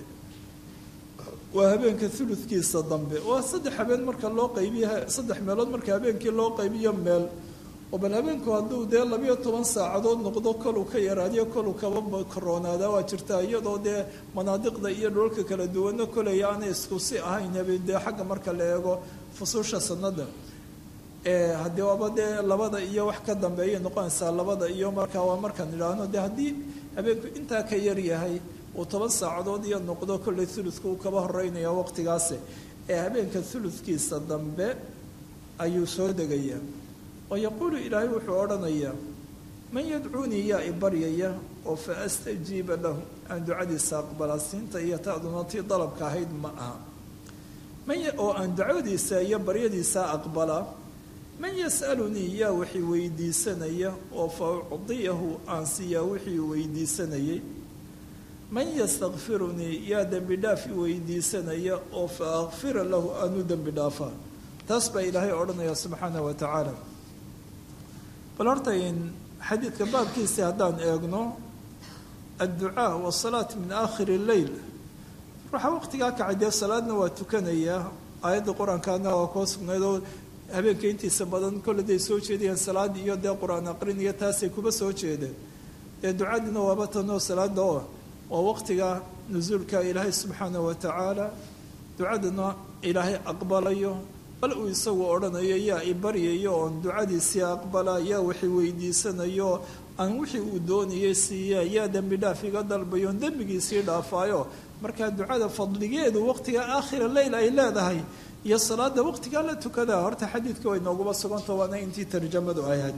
S2: waa habeenka huludkiisa dambe waa saddex habeen marka loo qaybiyo saddex meelood marka habeenkii loo qaybiyo meel oo bal habeenku hadduu dee labayo toban saacadood noqdo koluu ka yaraadiyo koluu kaba koroonaada waa jirtaa iyadoo dee manaadiqda iyo dhoolka kala duwanno kolay aanay isku si ahayn habeen dee xagga marka la eego fusuusha sanada haddii waaba dee labada iyo wax ka dambeeyay noqonaysaa labada iyo markaa waa markaan idhaahno dee haddii habeenku intaa ka yar yahay uu toban saacadood iyo noqdo kollay uludka uu kaba horeynaya waqtigaasi ee habeenka uludkiisa dambe ayuu soo degayaa oo yaquulu ilaahay wuxuu odhanayaa man yadcuunii yaa i baryaya oo fa astajiiba lahu aan ducadiisa aqbalaa siinta iyo ta'duna tii dalabka ahayd ma aha man oo aan ducadiisa iyo baryadiisa aqbalaa man yas'alunii yaa wixii weydiisanaya oo fa ucdiyahu aan siiyaa wixii weydiisanayay man yastakfirunii yaa dembi dhaaf i weydiisanaya oo fa akfira lahu aanu dembi dhaafaa taas baa ilaahay odhanaya subxaana wa tacaala bal horta in xadiidka baabkiisii haddaan eegno adducaa wasalaat min aakhiri leyl ruuxa waqtigaa kacay dee salaadna waa tukanayaa aayadda qur-aankaana waa koo sugnayd oo habeenka intiisa badan kolleday soo jeedayeen salaad iyo dee qur-aan aqrin iyo taasay kuba soo jeedeen dee ducadiina waaba tanoo salaada oo waa waqtiga nusuulka ilaahay subxaana wa tacaala ducadana ilaahay aqbalayo bal uu isagu odhanayo yaa i baryayo oon ducadiisii aqbala yaa wixii weydiisanayo aan wixii uu doonayay siiya yaa dembi dhaaf iga dalbayo on dembigiisii dhaafaayo markaa ducada fadligeedu waqtiga aakhira leyl ay leedahay iyo salaada waqtigaa la tukadaa horta xadiidka way nooguba suganta waana intii tarjamadu ahayd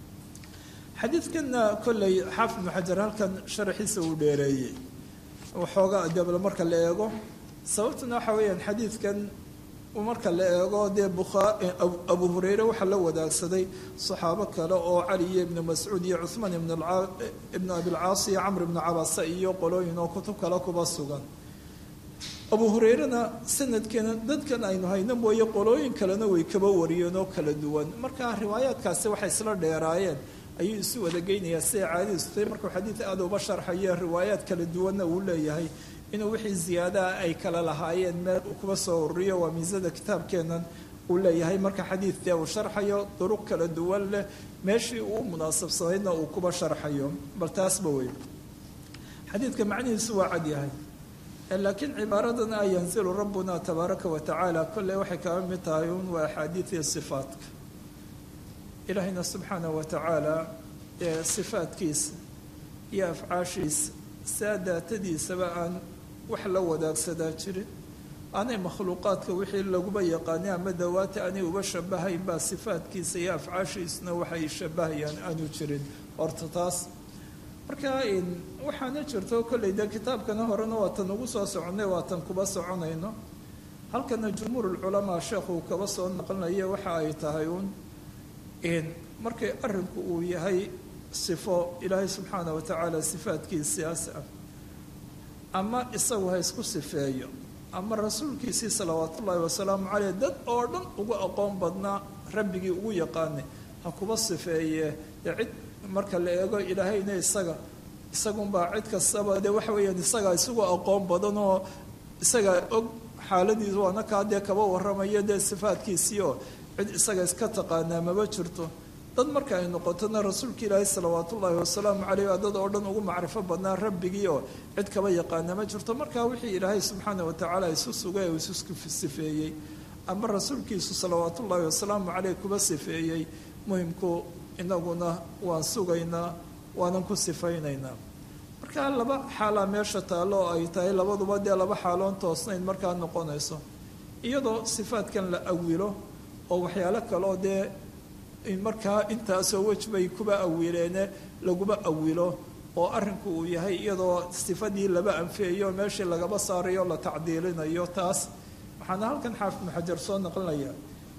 S2: xadiidkanna kolley xaafid ibnu xajar halkan sharaxiisa uu dheereeyey waxoogaa debla marka la eego sababtuna waxa weeyaan xadiidkan marka la eego dee bukhaa abu hureyre waxaa la wadaagsaday saxaabo kale oo cali iyo ibnu mascuud iyo cuhmaan ibnu abilcaas iyo camr ibnu cabasa iyo qolooyin oo kutub kale kuba sugan abu hureyrena sanadkeena dadkan aynu hayno mooye qolooyin kalena way kaba wariyeen oo kala duwan marka riwaayaadkaasi waxay isla dheeraayeen ayuu isu wada geynayaa siday caadadiisu tahay markuu xadiid aada uba sharxayo riwaayaad kala duwanna uu leeyahay inuu wixii ziyaadaha ay kala lahaayeen meel uu kuba soo ururiyo waa miisada kitaabkeennan uu leeyahay marka xadiidkee uu sharxayo duruq kala duwan leh meeshii uu munaasabsanaydna uu kuba sharxayo bal taasba wey xadiidka macnihiisu waa cad yahay laakiin cibaaradan a yanzilu rabbuna tabaaraka wa tacaala kolley waxay kaga mid tahay un waa axaadiidii sifaatka ilaahayna subxaana wa tacaala ee sifaadkiisa iyo afcaashiisa saa daatadiisaba aan wax la wadaagsadaa jirin aanay makhluuqaadka wixii laguba yaqaanay ama dawaata aanay uba shabahayn baa sifaadkiisa iyo afcaashiisuna waxay shabahayaan aanu jirin horta taas marka waxaana jirto kolley dee kitaabkana horena waatan ugu soo soconay waatan kuba soconayno halkana jumhuurulculamaa sheekhu kaba soo naqlinayo waxa ay tahay uun markay arrinku uu yahay sifo ilaahay subxaana wa tacaala sifaadkiisiaas ah ama isagu ha isku sifeeyo ama rasuulkiisii salawaat ullaahi wasalaamu caleyh dad oo dhan ugu aqoon badnaa rabbigii ugu yaqaanay ha kuba sifeeye dee cid marka la eego ilaahayna isaga isagunbaa cid kastaba dee waxa weeyaan isagaa isagu aqoon badan oo isagaa og xaaladiisu waana kaa dee kaba warramaya dee sifaadkiisii oo cid isaga iska taqaanaa maba jirto dad marka ay noqotona rasuulka ilaahi salawaat ullaahi wasalaamu caleyh waa dad oo dhan ugu macrifo badnaa rabbigii oo cid kaba yaqaana ma jirto markaa wixii ilaahay subxaana wa tacaala isu sugay oo isu sifeeyey ama rasuulkiisu salawaat ullaahi wasalaamu caleyh kuba sifeeyey muhimku inaguna waan sugaynaa waanan ku sifaynaynaa markaa laba xaalaa meesha taallo oo ay tahay labaduba dee laba xaaloon toosnayn markaa noqonayso iyadoo sifaadkan la awilo oo waxyaalo kaleo dee markaa intaasoo wej bay kuba awileene laguma awilo oo arrinku uu yahay iyadoo sifadii laba anfiyayo meeshii lagaba saarayo la tacdiilinayo taas waxaana halkan xaafid muxajar soo naqlinaya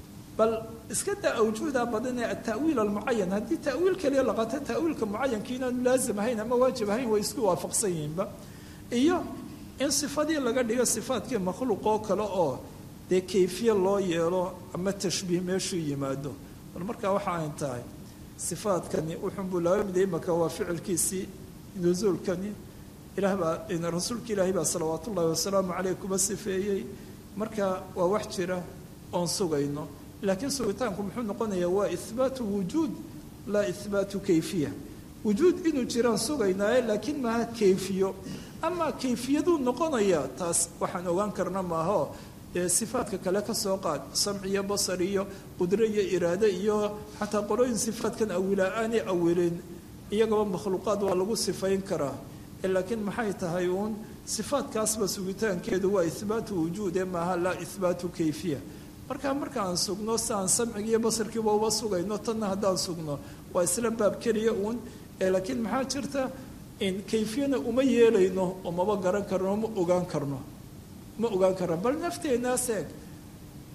S2: bal iska daa awjuuda badan ee ata'wiil almucayan haddii ta'wiil kaliya laqato ta'wiilka mucayanka inaanu laazim ahayn ama waajib ahayn way isku waafaqsan yihiinba iyo in sifadii laga dhigo sifaadkii makhluuq oo kale oo dee kayfiye loo yeelo ama tashbiih meeshuu yimaado bal markaa waxa ayn tahay sifaadkani wuxuunbuu laga miday imaka waa ficilkiisii nusuulkani ilaah baa rasuulka ilaahi baa salawaat ullaahi wasalaamu caleyh kuba sifeeyey marka waa wax jira oon sugayno laakiin sugitaanku muxuu noqonayaa waa ihbaatu wujuud laa ihbaatu kayfiya wujuud inuu jiraan sugaynaaye laakiin maaha kayfiyo ama kayfiyaduu noqonayaa taas waxaan ogaan karna maaho dee sifaadka kale ka soo qaad samci iyo basar iyo qudro iyo iraade iyo xataa qolooyin sifaadkan awilaa aanay awilin iyagaba makhluuqaad waa lagu sifayn karaa laakiin maxay tahay uun sifaadkaasba sugitaankeedu waa ihbaatu wujuude maaha laa ihbaatu kayfiya markaa marka aan sugno si aan samciga iyo basarkiiba uba sugayno tanna haddaan sugno waa isla baab keliya uun laakiin maxaa jirta in kayfiyana uma yeelayno oo maba garan karno ma ogaan karno ma ogaan karno bal nafteenaas eeg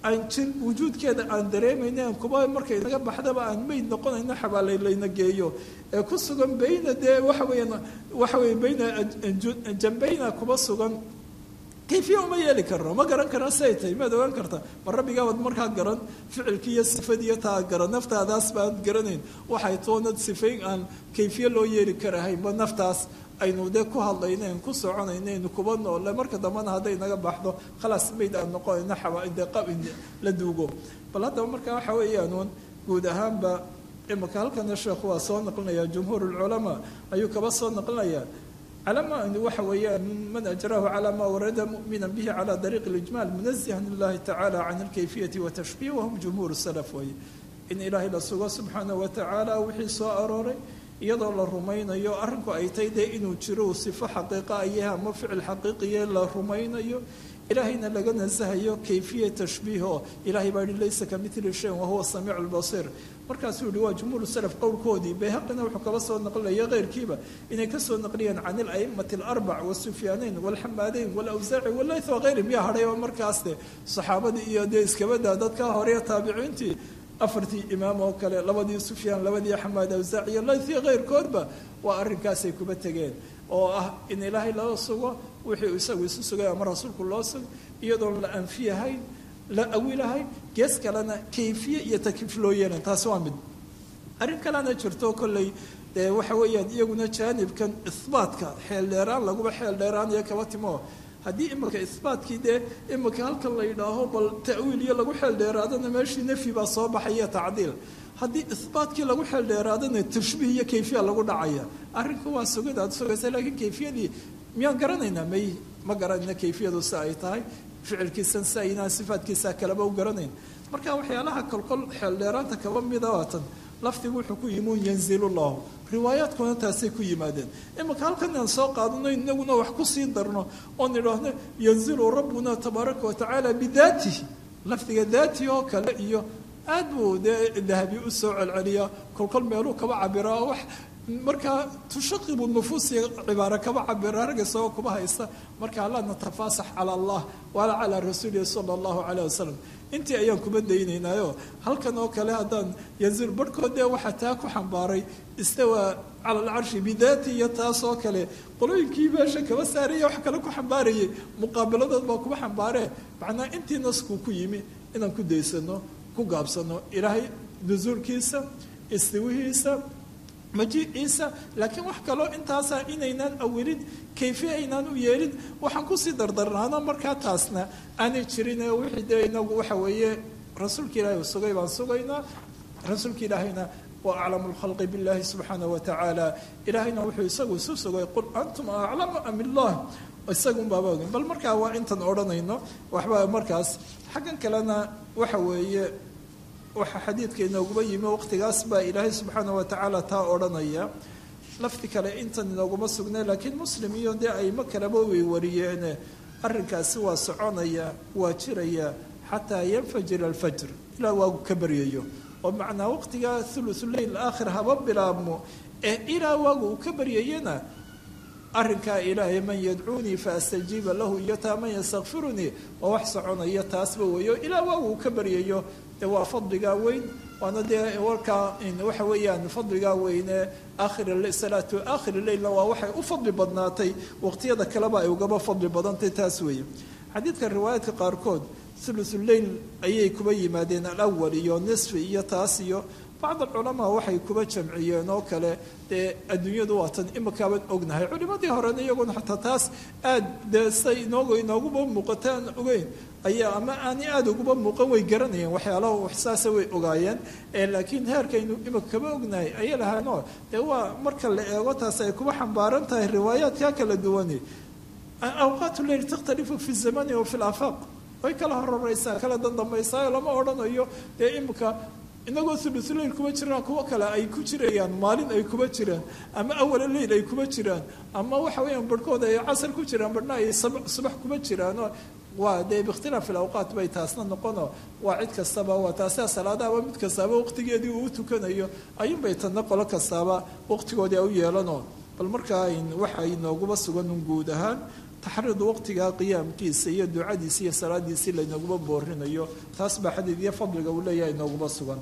S2: aan jir wujuudkeeda aan dareemayna aan kuba markay naga baxdaba aan meyd noqonayno xabaalay layna geeyo ee ku sugan bayna dee waxa weeyaan waxa weeye bayna jambayna kuba sugan kayfiya uma yeeli karno ma garan karno siay tahay maad ogaan karta ma rabbigaabad markaa garan ficilkii iyo sifadiiyo taa garan naftaadaas baad garanayn waxay toonad sifayn aan kayfiye loo yeeli karahay ma naftaas aynu dee ku hadlaynayn ku soconaynaynu kuba noole marka dambena hadday naga baxdo khalaas mayd aan noqonayno xabaade qabin la duugo bal haddaba markaa waxa weeyaanuun guud ahaanba imaka halkana sheekhu waa soo naqlinaya jumhuur lculamaa ayuu kaba soo naqlinayaa calama waxa weeyaan man ajrahu calaa ma warada mumina bihi cala dariiqi اlijmaal munazihan lilahi tacala can alkayfiyati watashbih wahum jumhuur salaf weye in ilaahay la sugo subxaanah watacaala wixii soo arooray iyadoo la rumaynayo arrinku ay tahay dee inuu jiro sifo xaqiiqa ayaha ama ficil xaqiiqiye la rumaynayo ilaahayna laga nasahayo kayfiya tashbiih oo ilahay baa yihi laysa ka mili shayin wahuwa samiicu lbasiir markaasuu yihi waa jumhuur salaf qowlkoodii bayhaqina wuxuu kaba soo naqlinaya keyrkiiba inay kasoo naqliyeen can ilaimati alarbac wasufyaanayn walxamaadeyn walawsaaci walayth wakayrihim yaa hadhay oo markaas de saxaabadii iyo dee iskabada dadka hore taabiciintii afartii imaam oo kale labadii sufyaan labadii xamaad awsaac iyo layth iyo keyrkoodba waa arrinkaasay kuba tegeen oo ah in ilaahay loo sugo wixii isagu isu sugay ama rasuulku loo sugo iyadoon la anfiyahayn la awilahayn gees kalena kayfiye iyo takliif loo yeelan taasi waa mid arrin kalena jirto kolley dee waxa weeyaan iyaguna jaanibkan ihbaatka xeel dheeraan laguba xeel dheeraanayo kaba timo haddii imika ihbaatkii dee imika halkan la yidhaaho bal ta'wiil iyo lagu xeel dheeraadana meeshii nafyi baa soo baxaya tacdiil haddii ihbaatkii lagu xeel dheeraadana tashbiih iyo kayfiya lagu dhacaya arrinku waa sugid aad sugaysa laakiin kayfiyadii miyaan garanaynaa may ma garanayna kayfiyadu si ay tahay ficilkiisan si aynaan sifaadkiisa kaleba u garanayn marka waxyaalaha kolkol xeel dheeraanta kaba mida waatan lafdigu wuxuu ku yimi un yanzilu llahu riwaayaadkuna taasay ku yimaadeen imika halkan aan soo qaadano inaguna wax ku sii darno oon idhaahno yanzilu rabbuna tabaaraka watacaala bidaatihi lafdiga daatihi oo kale iyo aad buu dee dahabi u soo celceliyaa kolkol meeluu kaba cabiraa wax markaa tushaqibu nufuusi cibaaro kaba cabira rag isagoo kuba haysta markaa laa natafaasax cala allah walaa calaa rasuulihi sala allahu calayh wasalam intii ayaan kuma daynaynaayo halkan oo kale haddaan yanzil barhkood dee waxaa taa ku xambaaray istawaa cala alcarshi bidaati iyo taas oo kale qolooyinkii meesha kaba saaraya wax kale ku xambaarayay muqaabiladood baa kuba xambaaree macnaa intii naskuu ku yimi inaan ku daysano ku gaabsano ilaahay nusuulkiisa istiwihiisa majiiciisa laakiin wax kaloo intaasa inaynaan awilin kayfiye aynaan u yeelin waxaan kusii dardarnaano markaa taasna aanay jirin wixii dee inagu waxa weeye rasuulka ilaahay u sugay baan sugaynaa rasuulka ilaahayna wa aclamu lkhalqi billahi subxaana wa tacaala ilaahayna wuxuu isagu isu sugay qul antum aclamu am illah isagun baaba ogin bal markaa waa intan odhanayno waxba markaas xaggan kalena waxa weeye waxaa xadiidka inooguma yimi waqtigaas baa ilaahay subxaana wa tacaala taa odhanaya lafdi kale intan inooguma sugnay laakiin muslim iyo dee aymo kaleba way wariyeene arrinkaasi waa soconaya waa jiraya xataa yanfajira alfajr ilaa waagu ka baryayo oo macnaa waqtigaa thuluthuleyl aakhir haba bilaabmo ee ilaa waagu uu ka baryayana arrinkaa ilaahay man yadcuunii faastajiiba lahu iyo taa man yastakfirunii waa wax soconaya taasba weeyo ilaa waagu uu ka baryayo dee waa fadligaa weyn waana dee warkaa waxa weeyaan fadligaa weyne aakhir salaatu aakhir leylna waa waxay u fadli badnaatay waqtiyada kaleba ay ugaba fadli badantay taas weeye xadiidka riwaayaadka qaarkood thuluthuleyl ayay kuba yimaadeen alawal iyo nisfi iyo taas iyo bacd alculamaa waxay kuba jamciyeen oo kale dee adduunyadu waatan imikaaban ognahay culimadii horena iyaguna xataa taas aad dee say inoogu inooguba muuqata aan ogeyn ayaa ama aani aada uguba muuqan way garanayeen waxyaalaha waxsaasa way ogaayeen laakiin heerkaynu imika kaba ognahay ayay lahaanoo dee waa marka la eego taas ay kuba xambaaran tahay riwaayaadka kala duwani awqaat leyl takhtalifu fi zamani wa fi lafaaq way kala hororeysaa kala dandambaysaa lama odhanayo dee imika inagoo thuluthuleyl kuma jiraan kuwo kale ay ku jirayaan maalin ay kuma jiraan ama awala leyl ay kuma jiraan ama waxa weeyaan barhkooda ay casar ku jiraan barhna ay subax kuma jiraano waa dee biikhtilaaf ilawqaat bay taasna noqono waa cid kastaba waa taasia salaadaaba mid kastaaba waqtigeedii uu u tukanayo ayuunbay tadna qolo kastaaba waqtigoodii a u yeelano bal markaa waxa inooguba sugan un guud ahaan taxriidu waqtigaa qiyaamkiisa iyo ducadiisa iyo salaadiisii laynaguma boorinayo taas baa xadiid iyo fadliga uu leeyahay inooguma sugan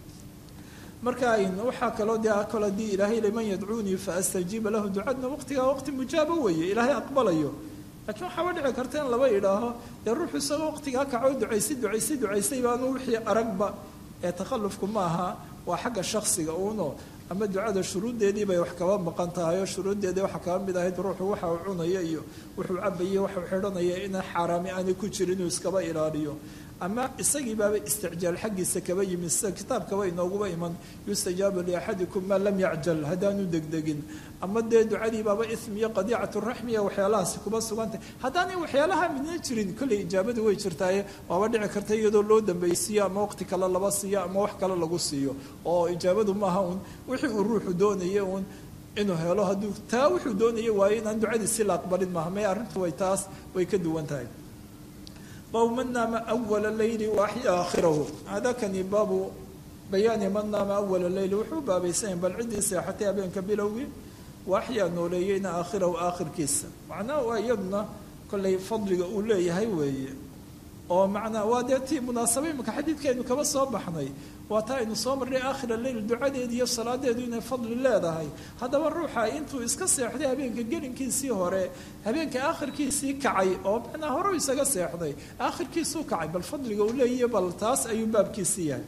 S2: marka waxaa kaloo dee kol haddii ilaahay liman yadcuunii fa astajiiba lahu ducadna waqtigaa waqti mujaabo weeye ilaahay aqbalayo laakiin waxaaba dhici karta in laba idhaaho dee ruuxu isagoo waqtigaa kacoo ducaysay ducaysay ducaysay baanu wixii aragba ee takhallufku maaha waa xagga shaksiga uuno ama ducada shuruuddeedii bay wax kaba maqan tahay oo shuruuddeedii waxaa kaba mid ahayd ruuxu waxa uu cunaya iyo wuxuu cabaya waxuu xidhanaya ina xaaraami aanay ku jirin inuu iskaba ilaaliyo ama isagii baaba isticjaal xaggiisa kaba yimid sida kitaabkaba inooguba iman yustajaabu liaxadikum maa lam yacjal haddaanu degdegin ama dee ducadii baaba ism iyo qadiicatu raxmiya waxyaalahaasi kuba sugantay haddaanay waxyaalaha midna jirin kolley ijaabadu way jirtaaye waaba dhici karta iyadoo loo dambaysiiyo ama waqti kale laba siiyo ama wax kale lagu siiyo oo ijaabadu maaha uun wixii uu ruuxu doonaya uun inuu helo hadduu taa wuxuu doonaya waayo inaan ducadiisi la aqbalin maaha may arrintu way taas way ka duwan tahay baabu man naama awala leyli waaxya aakhirahu hadakani baabu bayaani man naama awala leyli wuxuu baabaysanyahy bal ciddii seexatay habeenka bilowgii waaxyaa nooleeyeyna aakhirahu aakhirkiisa macnaha waa iyaduna kollay fadliga uu leeyahay weeye oo macnaa waa dee tii munaasaba imika xadiidkaaynu kaba soo baxnay waa taa aynu soo marnay aakhira leyl ducadeedu iyo salaadeedu inay fadli leedahay haddaba ruuxa intuu iska seexday habeenka gelinkiisii hore habeenka aakhirkiisii kacay oo macnaa hore isaga seexday aakhirkiisuu kacay bal fadliga uu leeyahy bal taas ayuu baabkiisii yahay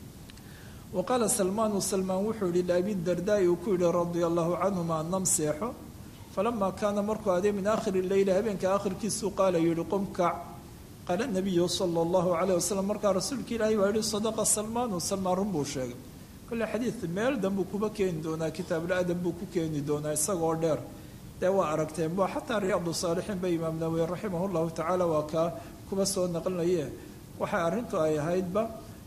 S2: wa qaala salmaanu salmaan wuxuu yihi liabidardaai uu ku yihi radia allahu canhuma nam seexo falamaa kaana markuu aday min aakhiri leyli habeenka aakhirkiisuu qaala yihi qum kac qaala nabiyu sala allahu calayh wasalam markaa rasuulka ilaahay waa yihi sadaqa salmaanu salmaan run buu sheegay kolle xadiid meel danbuu kuba keeni doonaa kitaabul-adab buu ku keeni doonaa isagoo dheer dee waa aragteen waa xataa riyaadu saalixiin ba imaam nawawi raximah llahu tacaala waa kaa kuba soo naqlinaye waxay arrintu ay ahaydba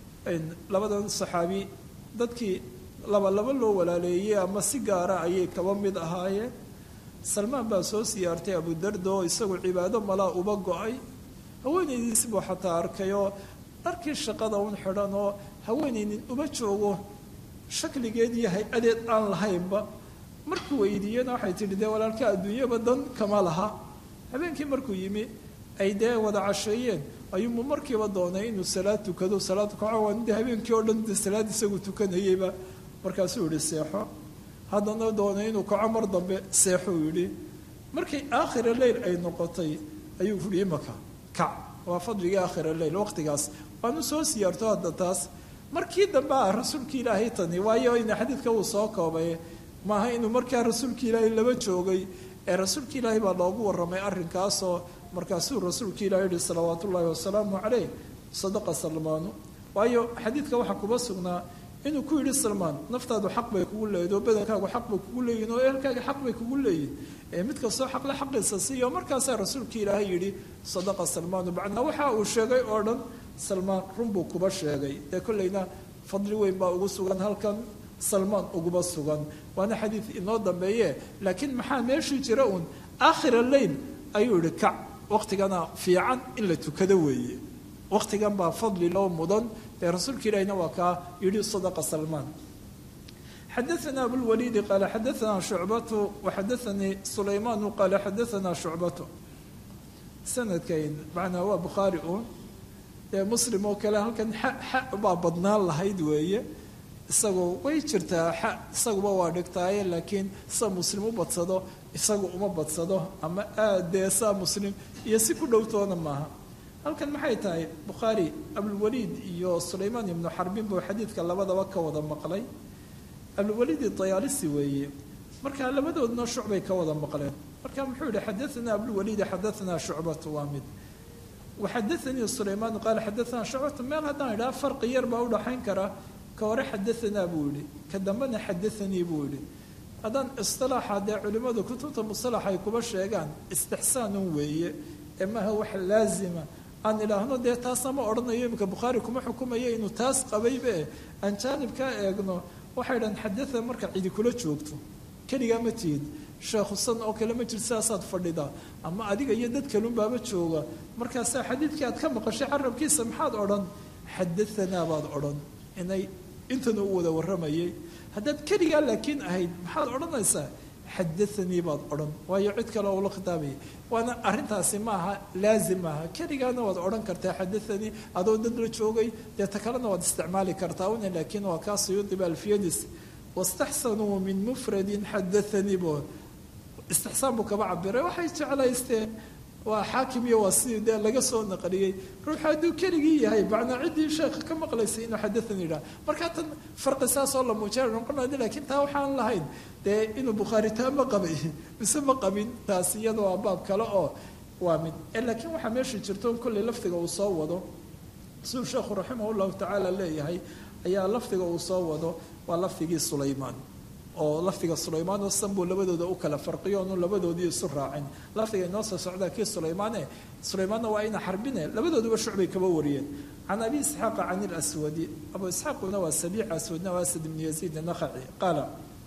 S2: labadan saxaabi dadkii laba laba loo walaaleeyey ama si gaara ayay kaba mid ahaayeen salmaan baa soo siyaartay abudarda oo isagu cibaado malaa uba go-ay haweenaydiisi buu xataa arkay oo dharkii shaqada un xidhan oo haweenaynin uma joogo shakligeed iyo hay-adeed aan lahaynba markuu weydiiyena waxay tidhi dee walaalka adduunyaba dan kama laha habeenkii markuu yimi ay dee wada casheeyeen ayuumu markiiba doonay inuu salaad tukado salaad kaco de habeenkii oo dhan de salaad isagu tukanayeyba markaasuu yihi seexo haddana doonay inuu kaco mar dambe seexuu yidhi markay aakhira leyl ay noqotay ayuu yihi imaka kac waa fadligii aakhira leyl waqtigaas waanu soo siyaarto hadda taas markii dambe ah rasuulka ilaahay tani waayo ina xadiidka uu soo koobay maaha inuu markaa rasuulka ilaahay laba joogay ee rasuulka ilaahay baa loogu warramay arrinkaasoo markaasuu rasuulka ilahi yihi salawaat ullaahi wasalaamu calayh sadaqa salmaanu waayo xadiidka waxaa kuba sugnaa inuu ku yidhi salmaan naftaadu xaq bay kugu leeyihin oo badankaagu xaq bay kugu leeyihin oo ehelkaaga xaq bay kugu leeyihin ee mid kastoo xaqle xaqiisa siiyo markaasaa rasuulka ilaahay yidhi sadaqa salmaanu bacnaa waxa uu sheegay oo dhan salmaan runbuu kuba sheegay dee kollayna fadli weyn baa ugu sugan halkan salmaan uguba sugan waana xadiid inoo dambeeye laakiin maxaa meeshii jira uun aakhira leyl ayuu yihi kac waqtigana fiican in la tukado weeye waqtigan baa fadli loo mudan ee rasuulka ilaahina waa kaa yidhi sadaqa salmaan xadaana abulwaliidi qaala xadaana shucbatu waxadaanii sulaymaanu qaala xadaana shucbatu sanadkayn macnaa waa bukhaari uun ee muslim oo kale halkan xa xa baa badnaan lahayd weeye isagoo way jirtaa xa isaguba waa dhigtaaye laakiin sa muslim u badsado isagu uma badsado ama aad dee saa muslim iyo si ku dhowtoona maaha halkan maxay tahay bukhaari abulwaliid iyo sulaymaan ibnu xarbin buu xadiidka labadaba ka wada maqlay abulwaliid dayaalisi weeye marka labadoodna shucbay ka wada maqleen marka muxuu yihi xadaanaa abulwaliidi xadaanaa shucbatu waa mid waxadaanii sulaymaan qaala xadaanaa shucbatu meel haddaan idhaha farqi yar baa udhaxayn kara ka hore xadaanaa buu yihi ka dambena xadaanii buu yihi haddaan isilaaxa dee culimmadu kutubta musalax ay kuba sheegaan istixsaanun weeye ee maaha wax laazima aan idhaahno dee taasna ma odhanayo iminka bukhaari kuma xukumayo inuu taas qabaybe aan jaanibkaa eegno waxay dhahan xadaa marka cidi kula joogto keligaa ma tihid sheekhusan oo kale ma jir sidaasaad fadhidaa ama adiga iyo dad kalunbaaba jooga markaasaa xadiidkii aad ka maqashay carabkiisa maxaad odhan xadaanaa baad odhan inay intana u wada warramayay haddaad keligaa laakiin ahayd maxaad odhanaysaa xadaanii baad odhan waayo cid kale ula khitaabaya waana arrintaasi maaha laazim maaha keligaana waad odhan kartaa xadaanii adoo dad la joogay dee ta kalena waad isticmaali kartaa una laakiin waa kaa suyuudiba alfiyadiis wastaxsanuu min mufradin xadaanii bo istixsaan buu kaba cabiray waxay jeclaysteen waa xaakim iyo waa sidii dee laga soo naqliyey ruuxu hadduu keligii yahay macnaa ciddii sheekha ka maqlaysay inuu xadaani yidhaha markaa tan farqi saasoo la muujina noqonaya lakiin taa waxaan lahayn dee inuu bukhaari taa ma qabay mise ma qabin taas iyada waa baab kale oo waa mid laakiin waxaa meesha jirto kolley lafdiga uu soo wado siduu sheekhu raximah llahu tacaala leeyahay ayaa lafdiga uu soo wado waa lafdigii sulaymaan oo lafdiga sulaymaan oo sanbuu labadooda u kala farqiyo onu labadoodii isu raacin lafdiga inoo soo socdaa kii sulaymaane sulaymaanna waa ina xarbine labadooduba shucbay kaba wariyeen can abi isxaaqa can ilaswadi abu isxaaquna waa sabiic aswadna waa asad ibnu yaziid nakhaci qaala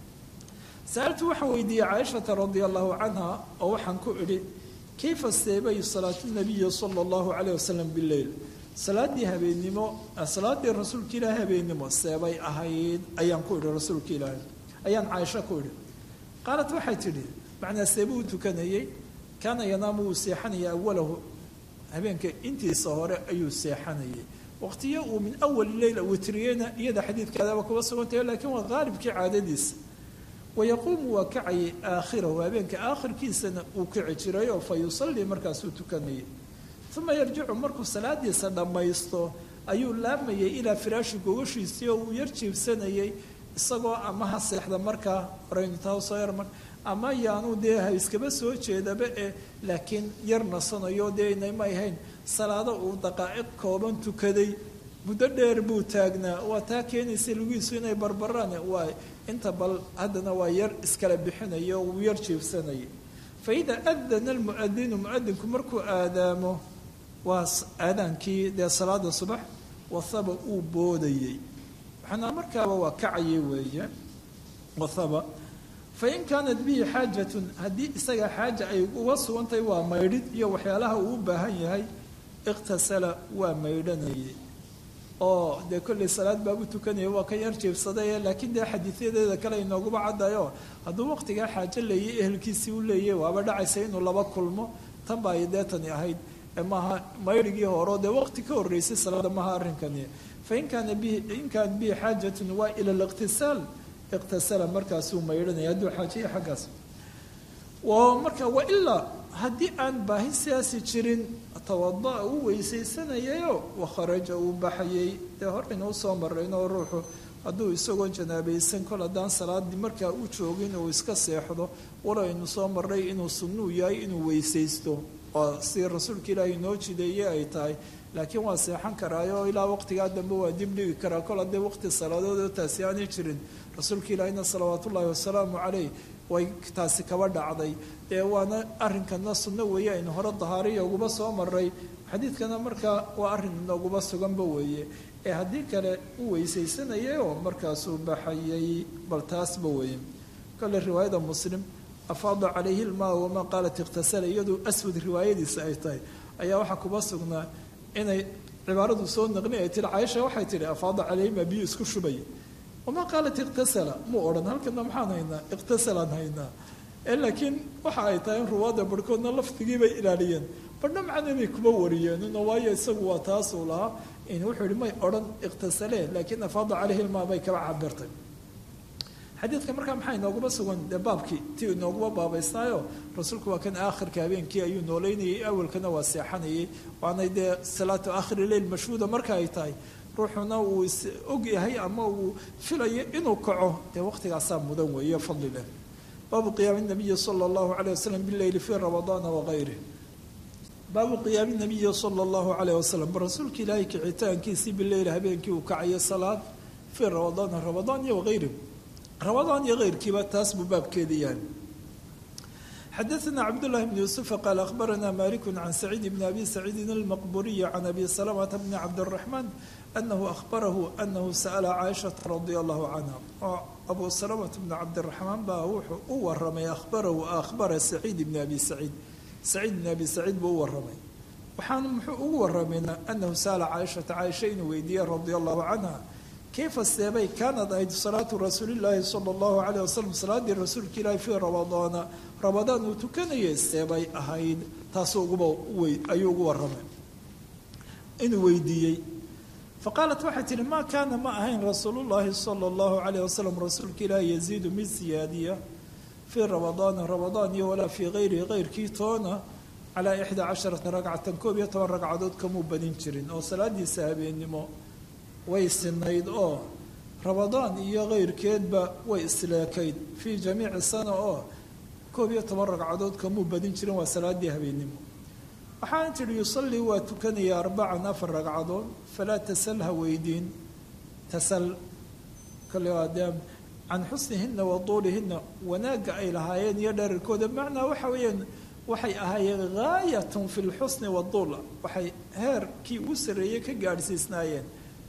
S2: sa'altu waxaan weydiiyey caaishata radia allahu canha oo waxaan ku idhi kayfa seebay salaatu nabiyi sala allahu calayh wasalam bileyl salaadii habeennimo salaadii rasuulka ilaahi habeennimo seebay ahayd ayaan ku idhi rasuulka ilaahi ayaan caaisho ku idhi qaalat waxay tidhi macnaa seebuu tukanayey kaana yanaamu wuu seexanaya awalahu habeenka intiisa hore ayuu seexanayay waqtiyo uu min awali leyla witriyeyna iyada xadiidkaadaba kuba sugantahay laakiin waa qaalibkii caadadiisa wayaquumu waa kacayay aakhirahu habeenka aakhirkiisana uu kici jiray oo fa yusallii markaasuu tukanayay uma yarjicu markuu salaadiisa dhammaysto ayuu laamayay ilaa firaashi gogashiisii oo uu yar jiibsanayay isagoo ama ha seexda markaa orayntahsoyarmar ama yaanu dee ha iskaba soo jeedaba ee laakiin yar nasanayo dee inayma ahayn salaado uu daqaa'iq kooban tukaday muddo dheer buu taagnaa waa taa keenaysa lugiisu inay barbaraan waa inta bal haddana waa yar iskala bixinayo wuu yar jiibsanayay fa idaa adana almu'adinu mu'adinku markuu aadaamo waa aadaankii dee salaada subax wasaba uu boodayey waxaana markaaba waa kacayay weeye wathaba fain kaanat bihi xaajatun haddii isaga xaaja ay uga sugantahay waa maydhid iyo waxyaalaha uu u baahan yahay iqtasala waa maydhanayay oo dee kolley salaad baabu tukanaya waa ka yar jeebsaday laakiin dee xadiidyadeeda kale inooguba caddayo hadduu waqtigaa xaajo leeyay ehelkiisii u leeyay waaba dhacaysa inuu laba kulmo tan baa ay deetani ahayd maaha maydhigii horeo dee waqti ka horreysay salaada maha arrinkani fain kaana bihi in kaana bihi xaajatun waa ila liqtisaal iqtasala markaasuu maydhanaya hadduu xaajiya xaggaas marka wailaa haddii aan baahi sidaasi jirin tawada'a uu weysaysanayayo wakharaja uu baxayay dee horaynu usoo marayno ruuxu hadduu isagoo janaabaysan kol haddaan salaadii markaa u joogin uu iska seexdo walaynu soo maray inuu sunnuu yahay inuu weysaysto oo si rasuulka ilaahi inoo jideeye ay tahay laakiin waa seexan karaayo ilaa waqtigaa dambe waa dib dhigi karaa kol haddii waqti salaadoodoo taasi aanay jirin rasuulka ilaahina salawaat ullaahi wasalaamu caleyh way taasi kaba dhacday ee waana arrinkana sunno weeye aynu hore dahaariya uguba soo maray xadiidkana markaa waa arrin inooguba suganba weeye ee haddii kale u weysaysanayay oo markaasuu baxayay bal taasba weeye kole riwaayada muslim afaada calayhi ilmaa wamaa qaalat ikhtasala iyadoo aswad riwaayadiisa ay tahay ayaa waxaa kuba sugnaa inay cibaaradu soo naqli ay tihi caaisha waxay tihi afaada calayhima biyo isku shubay wamaa qaalat ikhtasala muu odhan halkana maxaan haynaa ikhtasalaan haynaa laakiin waxa ay tahay in ruwaada barhkoodna lafdigiibay ilaaliyeen badhna macnabay kuma wariyeenino waayo isagu waa taasuu lahaa wuxuu yihi may odhan ikhtasale laakiin afaada calayhi ilmaa bay kaba cabirtay xadiidka markaa maxaa inooguma sugan dee baabkii ti inooguma baabaysnaayo rasuulku waa kan aakhirka habeenkii ayuu nooleynayay awalkana waa seexanayay waanay dee salaatu aakhiri leyl mashhuuda marka ay tahay ruuxuna uu is og yahay ama uu filayo inuu kaco dee waqtigaasaa mudan weeye fadli leh baabu qiyaami nabiyi sala allahu caleyh wasalam bileyli fii ramadaana wagayrih baabu qiyaami nabiyi sala allahu caleyh wasalam rasuulka ilaahay kicitaankiisii bileyl habeenkii uu kacayo salaad fii ramadaana ramadaan iyo wagayrih ramadaan iyo keyrkiiba taas buu baabkeedii yahay xadaثna cabdالlahi bn yuسufa qaal akhbarana maliku can saciid bn abi saciidin almaqburiyi can abi salamata bni cabdالraxmaan anahu ahbarahu anahu sa'la caaishaةa radia allahu canha oo abu salamata bni cabdiraxmaan baa wuxuu u waramay ahbarahu ahbara saciid bni abi saciid saciid bni abi saciid buu u waramay waxaana muxuu ugu waramayna anahu sa'la caaishata caaisha inuu weydiiyey radia allahu canha kayfa seebay kaanad ahayd salaatu rasuulillaahi sala allahu calayh wasalam salaaddii rasuulka ilaahi fii ramadaana ramadaan uu tukanayay seebay ahayd taasuu uguba wey ayuu ugu warramay inuu weydiiyey faqaalat waxay tihi maa kaana ma ahayn rasuulullaahi sala allahu calayh wasalam rasuulka ilaahi yaziidu mid siyaadiya fii ramadaana ramadaan iyo walaa fii kayrihi kayrkii toona calaa ixdaa casharata ragcatan koob iyo toban ragcadood kamuu badin jirin oo salaadiisa habeennimo way sinayd oo ramadaan iyo kayrkeedba way isleekayd fii jamiici sana oo koob iyo toban ragcadood kamuu badin jirin waa salaadii habeennimo waxaan tidhi yusallii waa tukanaya arbacan afar ragcadood falaa tasal ha weydiin tasal kale waa dee can xusnihina wa duulihina wanaagga ay lahaayeen iyo dherarkooda macnaa waxa weeyaan waxay ahaayeen gaayatun fi lxusni waduul waxay heerkii ugu sarreeyey ka gaadhsiisnaayeen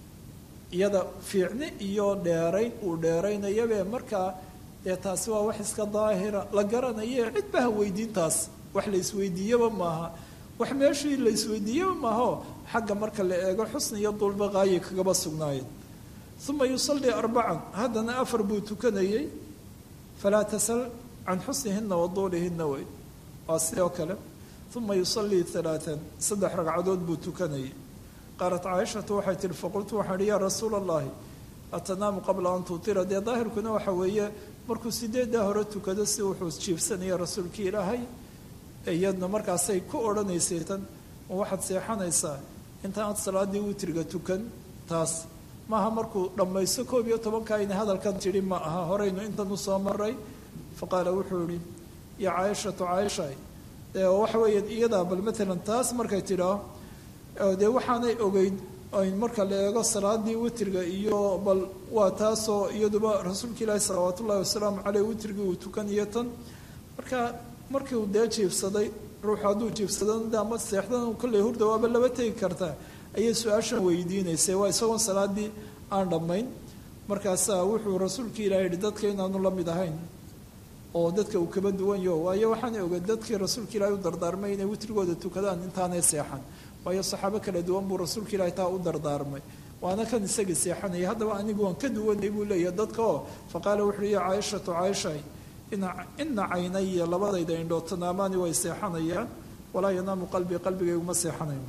S2: iyada fiicni iyo dheerayn uu dheeraynayabe markaa dee taasi waa wax iska daahira la garanaye cidba ha weydiintaas wax la isweydiiyaba maaha wax meeshii la isweydiiyaba maaho xagga marka la eego xusni iyo duulba qaayi kagaba sugnaayeen uma yusallii arbacan haddana afar buu tukanayey falaa tasal can xusnihina wa duulihina wey waa sidoo kale uma yusallii alaaan saddex ragcadood buu tukanayay qaalat caaishatu waxay tihi faqultu waxaan ihi yaa rasuula allahi atanaamu qabla an tutira dee daahirkuna waxa weeye markuu sideeddaa hore tukado si wuxuu jiifsanaya rasuulkii ilaahay iyadna markaasay ku odhanaysay tan waxaad seexanaysaa intaanad salaadii witriga tukan taas maaha markuu dhammaysto koob iyo tobanka ina hadalkan tidhi ma aha horeynu intan u soo maray faqaala wuxuu ihi ya caaishatu caaisha waxa weeya iyadaa bal maalan taas markay tidhaa dee waxaanay ogeyd marka la eego salaadii witriga iyo bal waa taasoo iyaduba rasuulka ilaahi salawaat ullahi wasalaamu caleyh witrigii uu tukaniyo tan marka markiu dee jiifsaday ruuxu hadduu jiifsadan ama seexdan kolley hurda waaba laba tegi kartaa ayay su-aashan weydiinaysay waa isagoon salaadii aan dhammayn markaasaa wuxuu rasuulka ilahi yihi dadka inaanu la mid ahayn oo dadka uu kaba duwan yaho waayo waxaanay ogeed dadkii rasuulka ilaahi u dardaarmay inay witrigooda tukadaan intaanay seexan waayo saxaabo kala duwan buu rasuulka ilaahi taa u dardaarmay waana kan isagii seexanaya haddaba anigu waan ka duwanay buu leeyahay dadka oo faqaala wuxuu ya caaishatu caaishay ina caynaya labadayda indhood tanaamaani way seexanayaan walaa yanaamu qalbii qalbigayguma seexanayo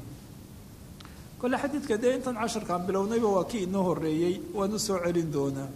S2: kole xadiidka dee intan casharkaan bilownayba waa kii inoo horeeyey waan u soo celin doonaa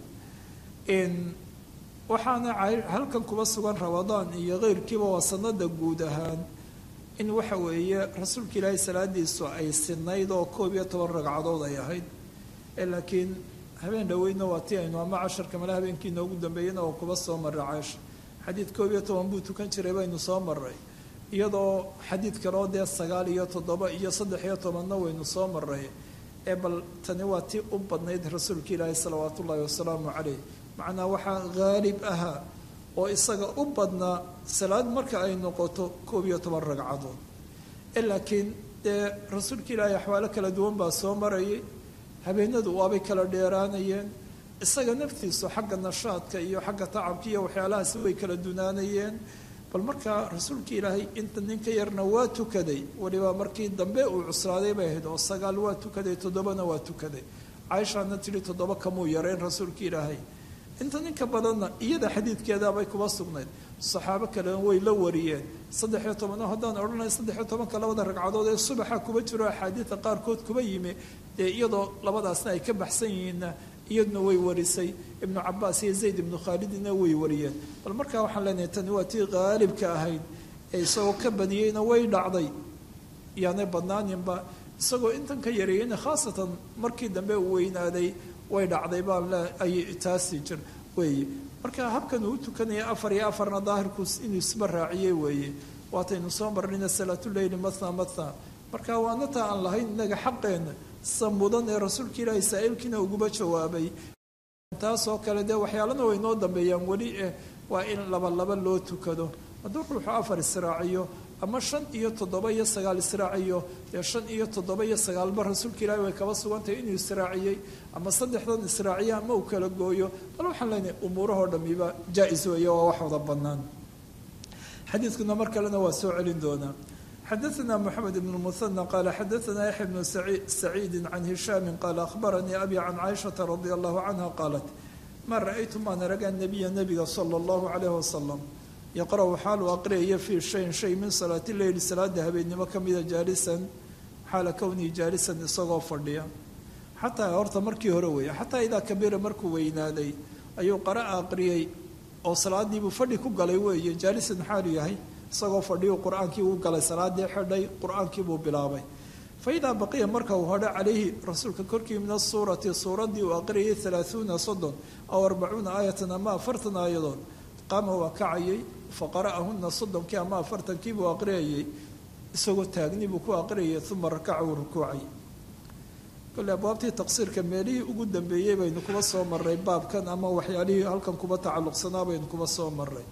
S2: waxaana halkan kuba sugan ramadaan iyo keyrkiiba waa sanada guud ahaan in waxa weeye rasuulka ilaahay salaadiisu ay sinayd oo koob iyo toban ragcadood ay ahayd laakiin habeen dhaweyna waa ti aynu ama casharka male habeenkii inoogu dambeeyena oo kuba soo maray caaisha xadiid koob iyo toban buu tukan jiray baynu soo maray iyadoo xadiid kaloo dee sagaal iyo toddoba iyo saddex iyo tobanna waynu soo maray ee bal tani waa tii u badnayd rasuulka ilaahi salawaat ullaahi wasalaamu caleyh macnaa waxaa haalib ahaa oo isaga u badnaa salaad marka ay noqoto koob iyo toban ragcadood laakiin dee rasuulka ilaahi axwaalo kala duwan baa soo marayay habeenadu waabay kala dheeraanayeen isaga naftiisu xagga nashaadka iyo xagga tacabka iyo waxyaalahaasi way kala dunaanayeen bal markaa rasuulka ilaahay inta ninka yarna waa tukaday waliba markii dambe uu cuslaaday bay ahayd oo sagaal waa tukaday toddobana waa tukaday caaishaana tidhi toddoba kamuu yareyn rasuulka ilaahay inta ninka badanna iyada xadiidkeedaabay kuba sugnayd saxaabo kalena way la wariyeen saddexiyo tobano haddaan odhanay saddexiyo tobanka labada ragcadood ee subaxa kuba jiro axaadiida qaarkood kuba yimi dee iyadoo labadaasna ay ka baxsan yihiinna iyaduna way warisay ibnu cabaas iyo zayd ibnu khaalidina way wariyeen bal markaa waxaan leenahay tani waa tii qaalibka ahayd ee isagoo ka badiyeyna way dhacday yaanay badnaaninba isagoo intan ka yareeyeyna khaasatan markii dambe uu weynaaday way dhacday baan le ay taasi jir weeye marka habkan uu tukanaya afar iyo afarna daahirku inuu isba raaciyey weeye waataynu soo marnayna salaatuleyli matna matna marka waana taa aan lahayn inaga xaqeenna sa mudan ee rasuulka ilaahay saa-iilkiina uguba jawaabay taasoo kale dee waxyaalana way noo dambeeyaan weli eh waa in laba laba loo tukado hadduu ruuxu afar israaciyo ama shan iyo toddoba iyo sagaal israaciyo dee shan iyo toddoba iyo sagaalba rasuulka ilaahi way kaba sugantahay inuu israaciyey ama saddexdan israaciyo ama uu kala gooyo bal waxaan leenahay umuurahoo dhamiba jaa-is weeye waa wax wada bannaan xadiidkuna mar kalena waa soo celin doonaa xadaثna mxamed bn muثanى qaala xadaثna yaxya bnu saciidi can hishaami qaala akhbaranii abi can caaishaةa radi allahu canha qaalat ma ra-aytu maan araga nabiya nabiga salى اllahu calayh wasalam yaqra' xaalu aqriyaya fii shayin shay min salaati leyli salaada habeennimo ka mida jaalisan xaala kownii jaalisan isagoo fadhiya xataa horta markii hore weeye xataa idaa kabira markuu weynaaday ayuu qara'a aqriyey oo salaadiibuu fadhi ku galay weeye jaalisan xaalu yahay isagoo fadhiyu qur-aankii uu galay salaadii xidhay qur-aankii buu bilaabay fa idaa baqiya marka uu hodho calayhi rasuulka korkii min asuurati suuraddii uu aqriyay halaahuuna soddon aw arbacuuna aayatan ama afartan aayadood qaama waa kacayay fa qara'ahuna soddonkii ama afartankii buu aqriyayay isagoo taagni buu ku aqriyayay uma rakaca uu rukuucay kole abwaabtii taqsiirka meelihii ugu dambeeyey baynu kuba soo maray baabkan ama waxyaalihii halkan kuba tacalluqsanaa baynu kuba soo maray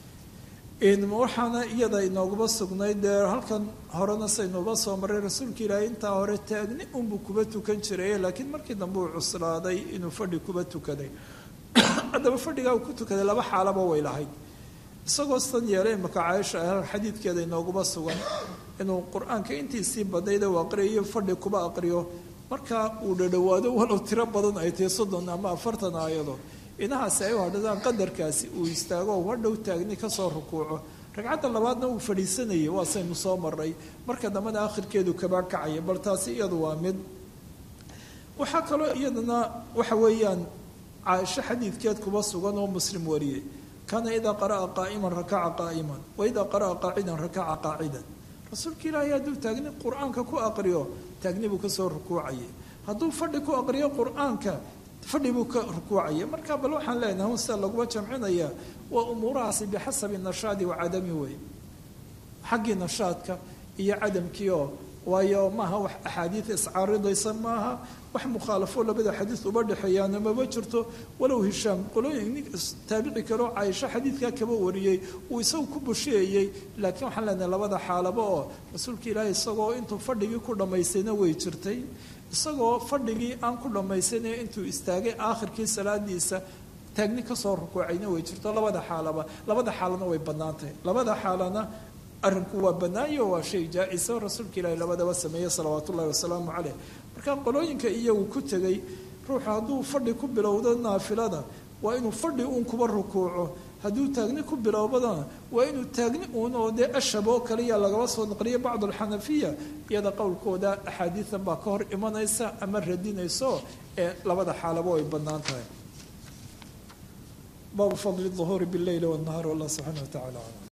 S2: waxaana iyada inooguma sugnayd dee halkan horena saynuuba soo maray rasuulka ilaahay intaa hore taagni unbuu kuba tukan jiray laakiin markii dambe uu cuslaaday inuu fadhi kuba tukaday haddaba fadhigaa uu ku tukaday laba xaalaba way lahayd isagoo san yeelay imaka caaisha xadiidkeeda inooguma sugan inuu qur-aanka intiisii badayda uu aqriyayo fadhi kuba aqriyo markaa uu dhadhowaado walow tiro badan ay tahay soddon ama afartan aayadood inahaasi ay u hadhadaan qadarkaasi uu istaago oo hadhow taagni kasoo rukuuco ragcadda labaadna uu fadhiisanayay waa saynu soo maray marka dambena akhirkeedu kaba kacaya bal taasi iyadu waa mid waxaa kaloo iyadana waxa weeyaan caaisho xadiidkeed kuba sugan oo muslim wariyey kaana idaa qara'a qaa'iman rakaca qaa'iman wa idaa qara'a qaacidan rakaca qaacidan rasuulka ilaahay hadduu taagni qur-aanka ku aqriyo taagni buu kasoo rukuucayay hadduu fadhi ku aqriyo qur-aanka fadhi buu ka rukuucaya marka bal waxaan leenahay un sida laguma jamcinaya waa umuurahaasi bixasabi nashaadi wa cadami wey xaggii nashaadka iyo cadamkii oo waayo maaha wax axaadiid iscaaridaysa maaha wax mukhaalafo labada xadiid uba dhexeeyaana maba jirto walow hishaam qolooyin nin taabici kaloo caaisho xadiidkaa kaba wariyey uu isagu ku busheeyey laakiin waxaan leenahay labada xaalaba oo rasuulka ilaahi isagoo intuu fadhigii ku dhammaystayna way jirtay isagoo fadhigii aan ku dhammaysanay intuu istaagay aakhirkii salaadiisa taagni kasoo rukuucayna way jirto labada xaalaba labada xaalana way bannaan tahay labada xaalana arrinku waa bannaayo waa shay jaa-isa rasuulka ilaahi labadaba sameeyey salawaatu ullahi wasalaamu caleyh marka qolooyinka iyagu ku tegay ruuxu hadduu fadhi ku bilowdo naafilada waa inuu fadhi uun kuba rukuuco hadduu taagni ku bilowbadana waa inuu taagni uun oo dee ashab oo kaliya lagaba soo naqliyo bacd alxanafiya iyada qowlkooda axaadiidan baa ka hor imanaysa ama radinayso ee labada xaalaba way bannaan tahay baabu fadli duhuuri bileyli wanahaar wallah subxaana wa tacala aclam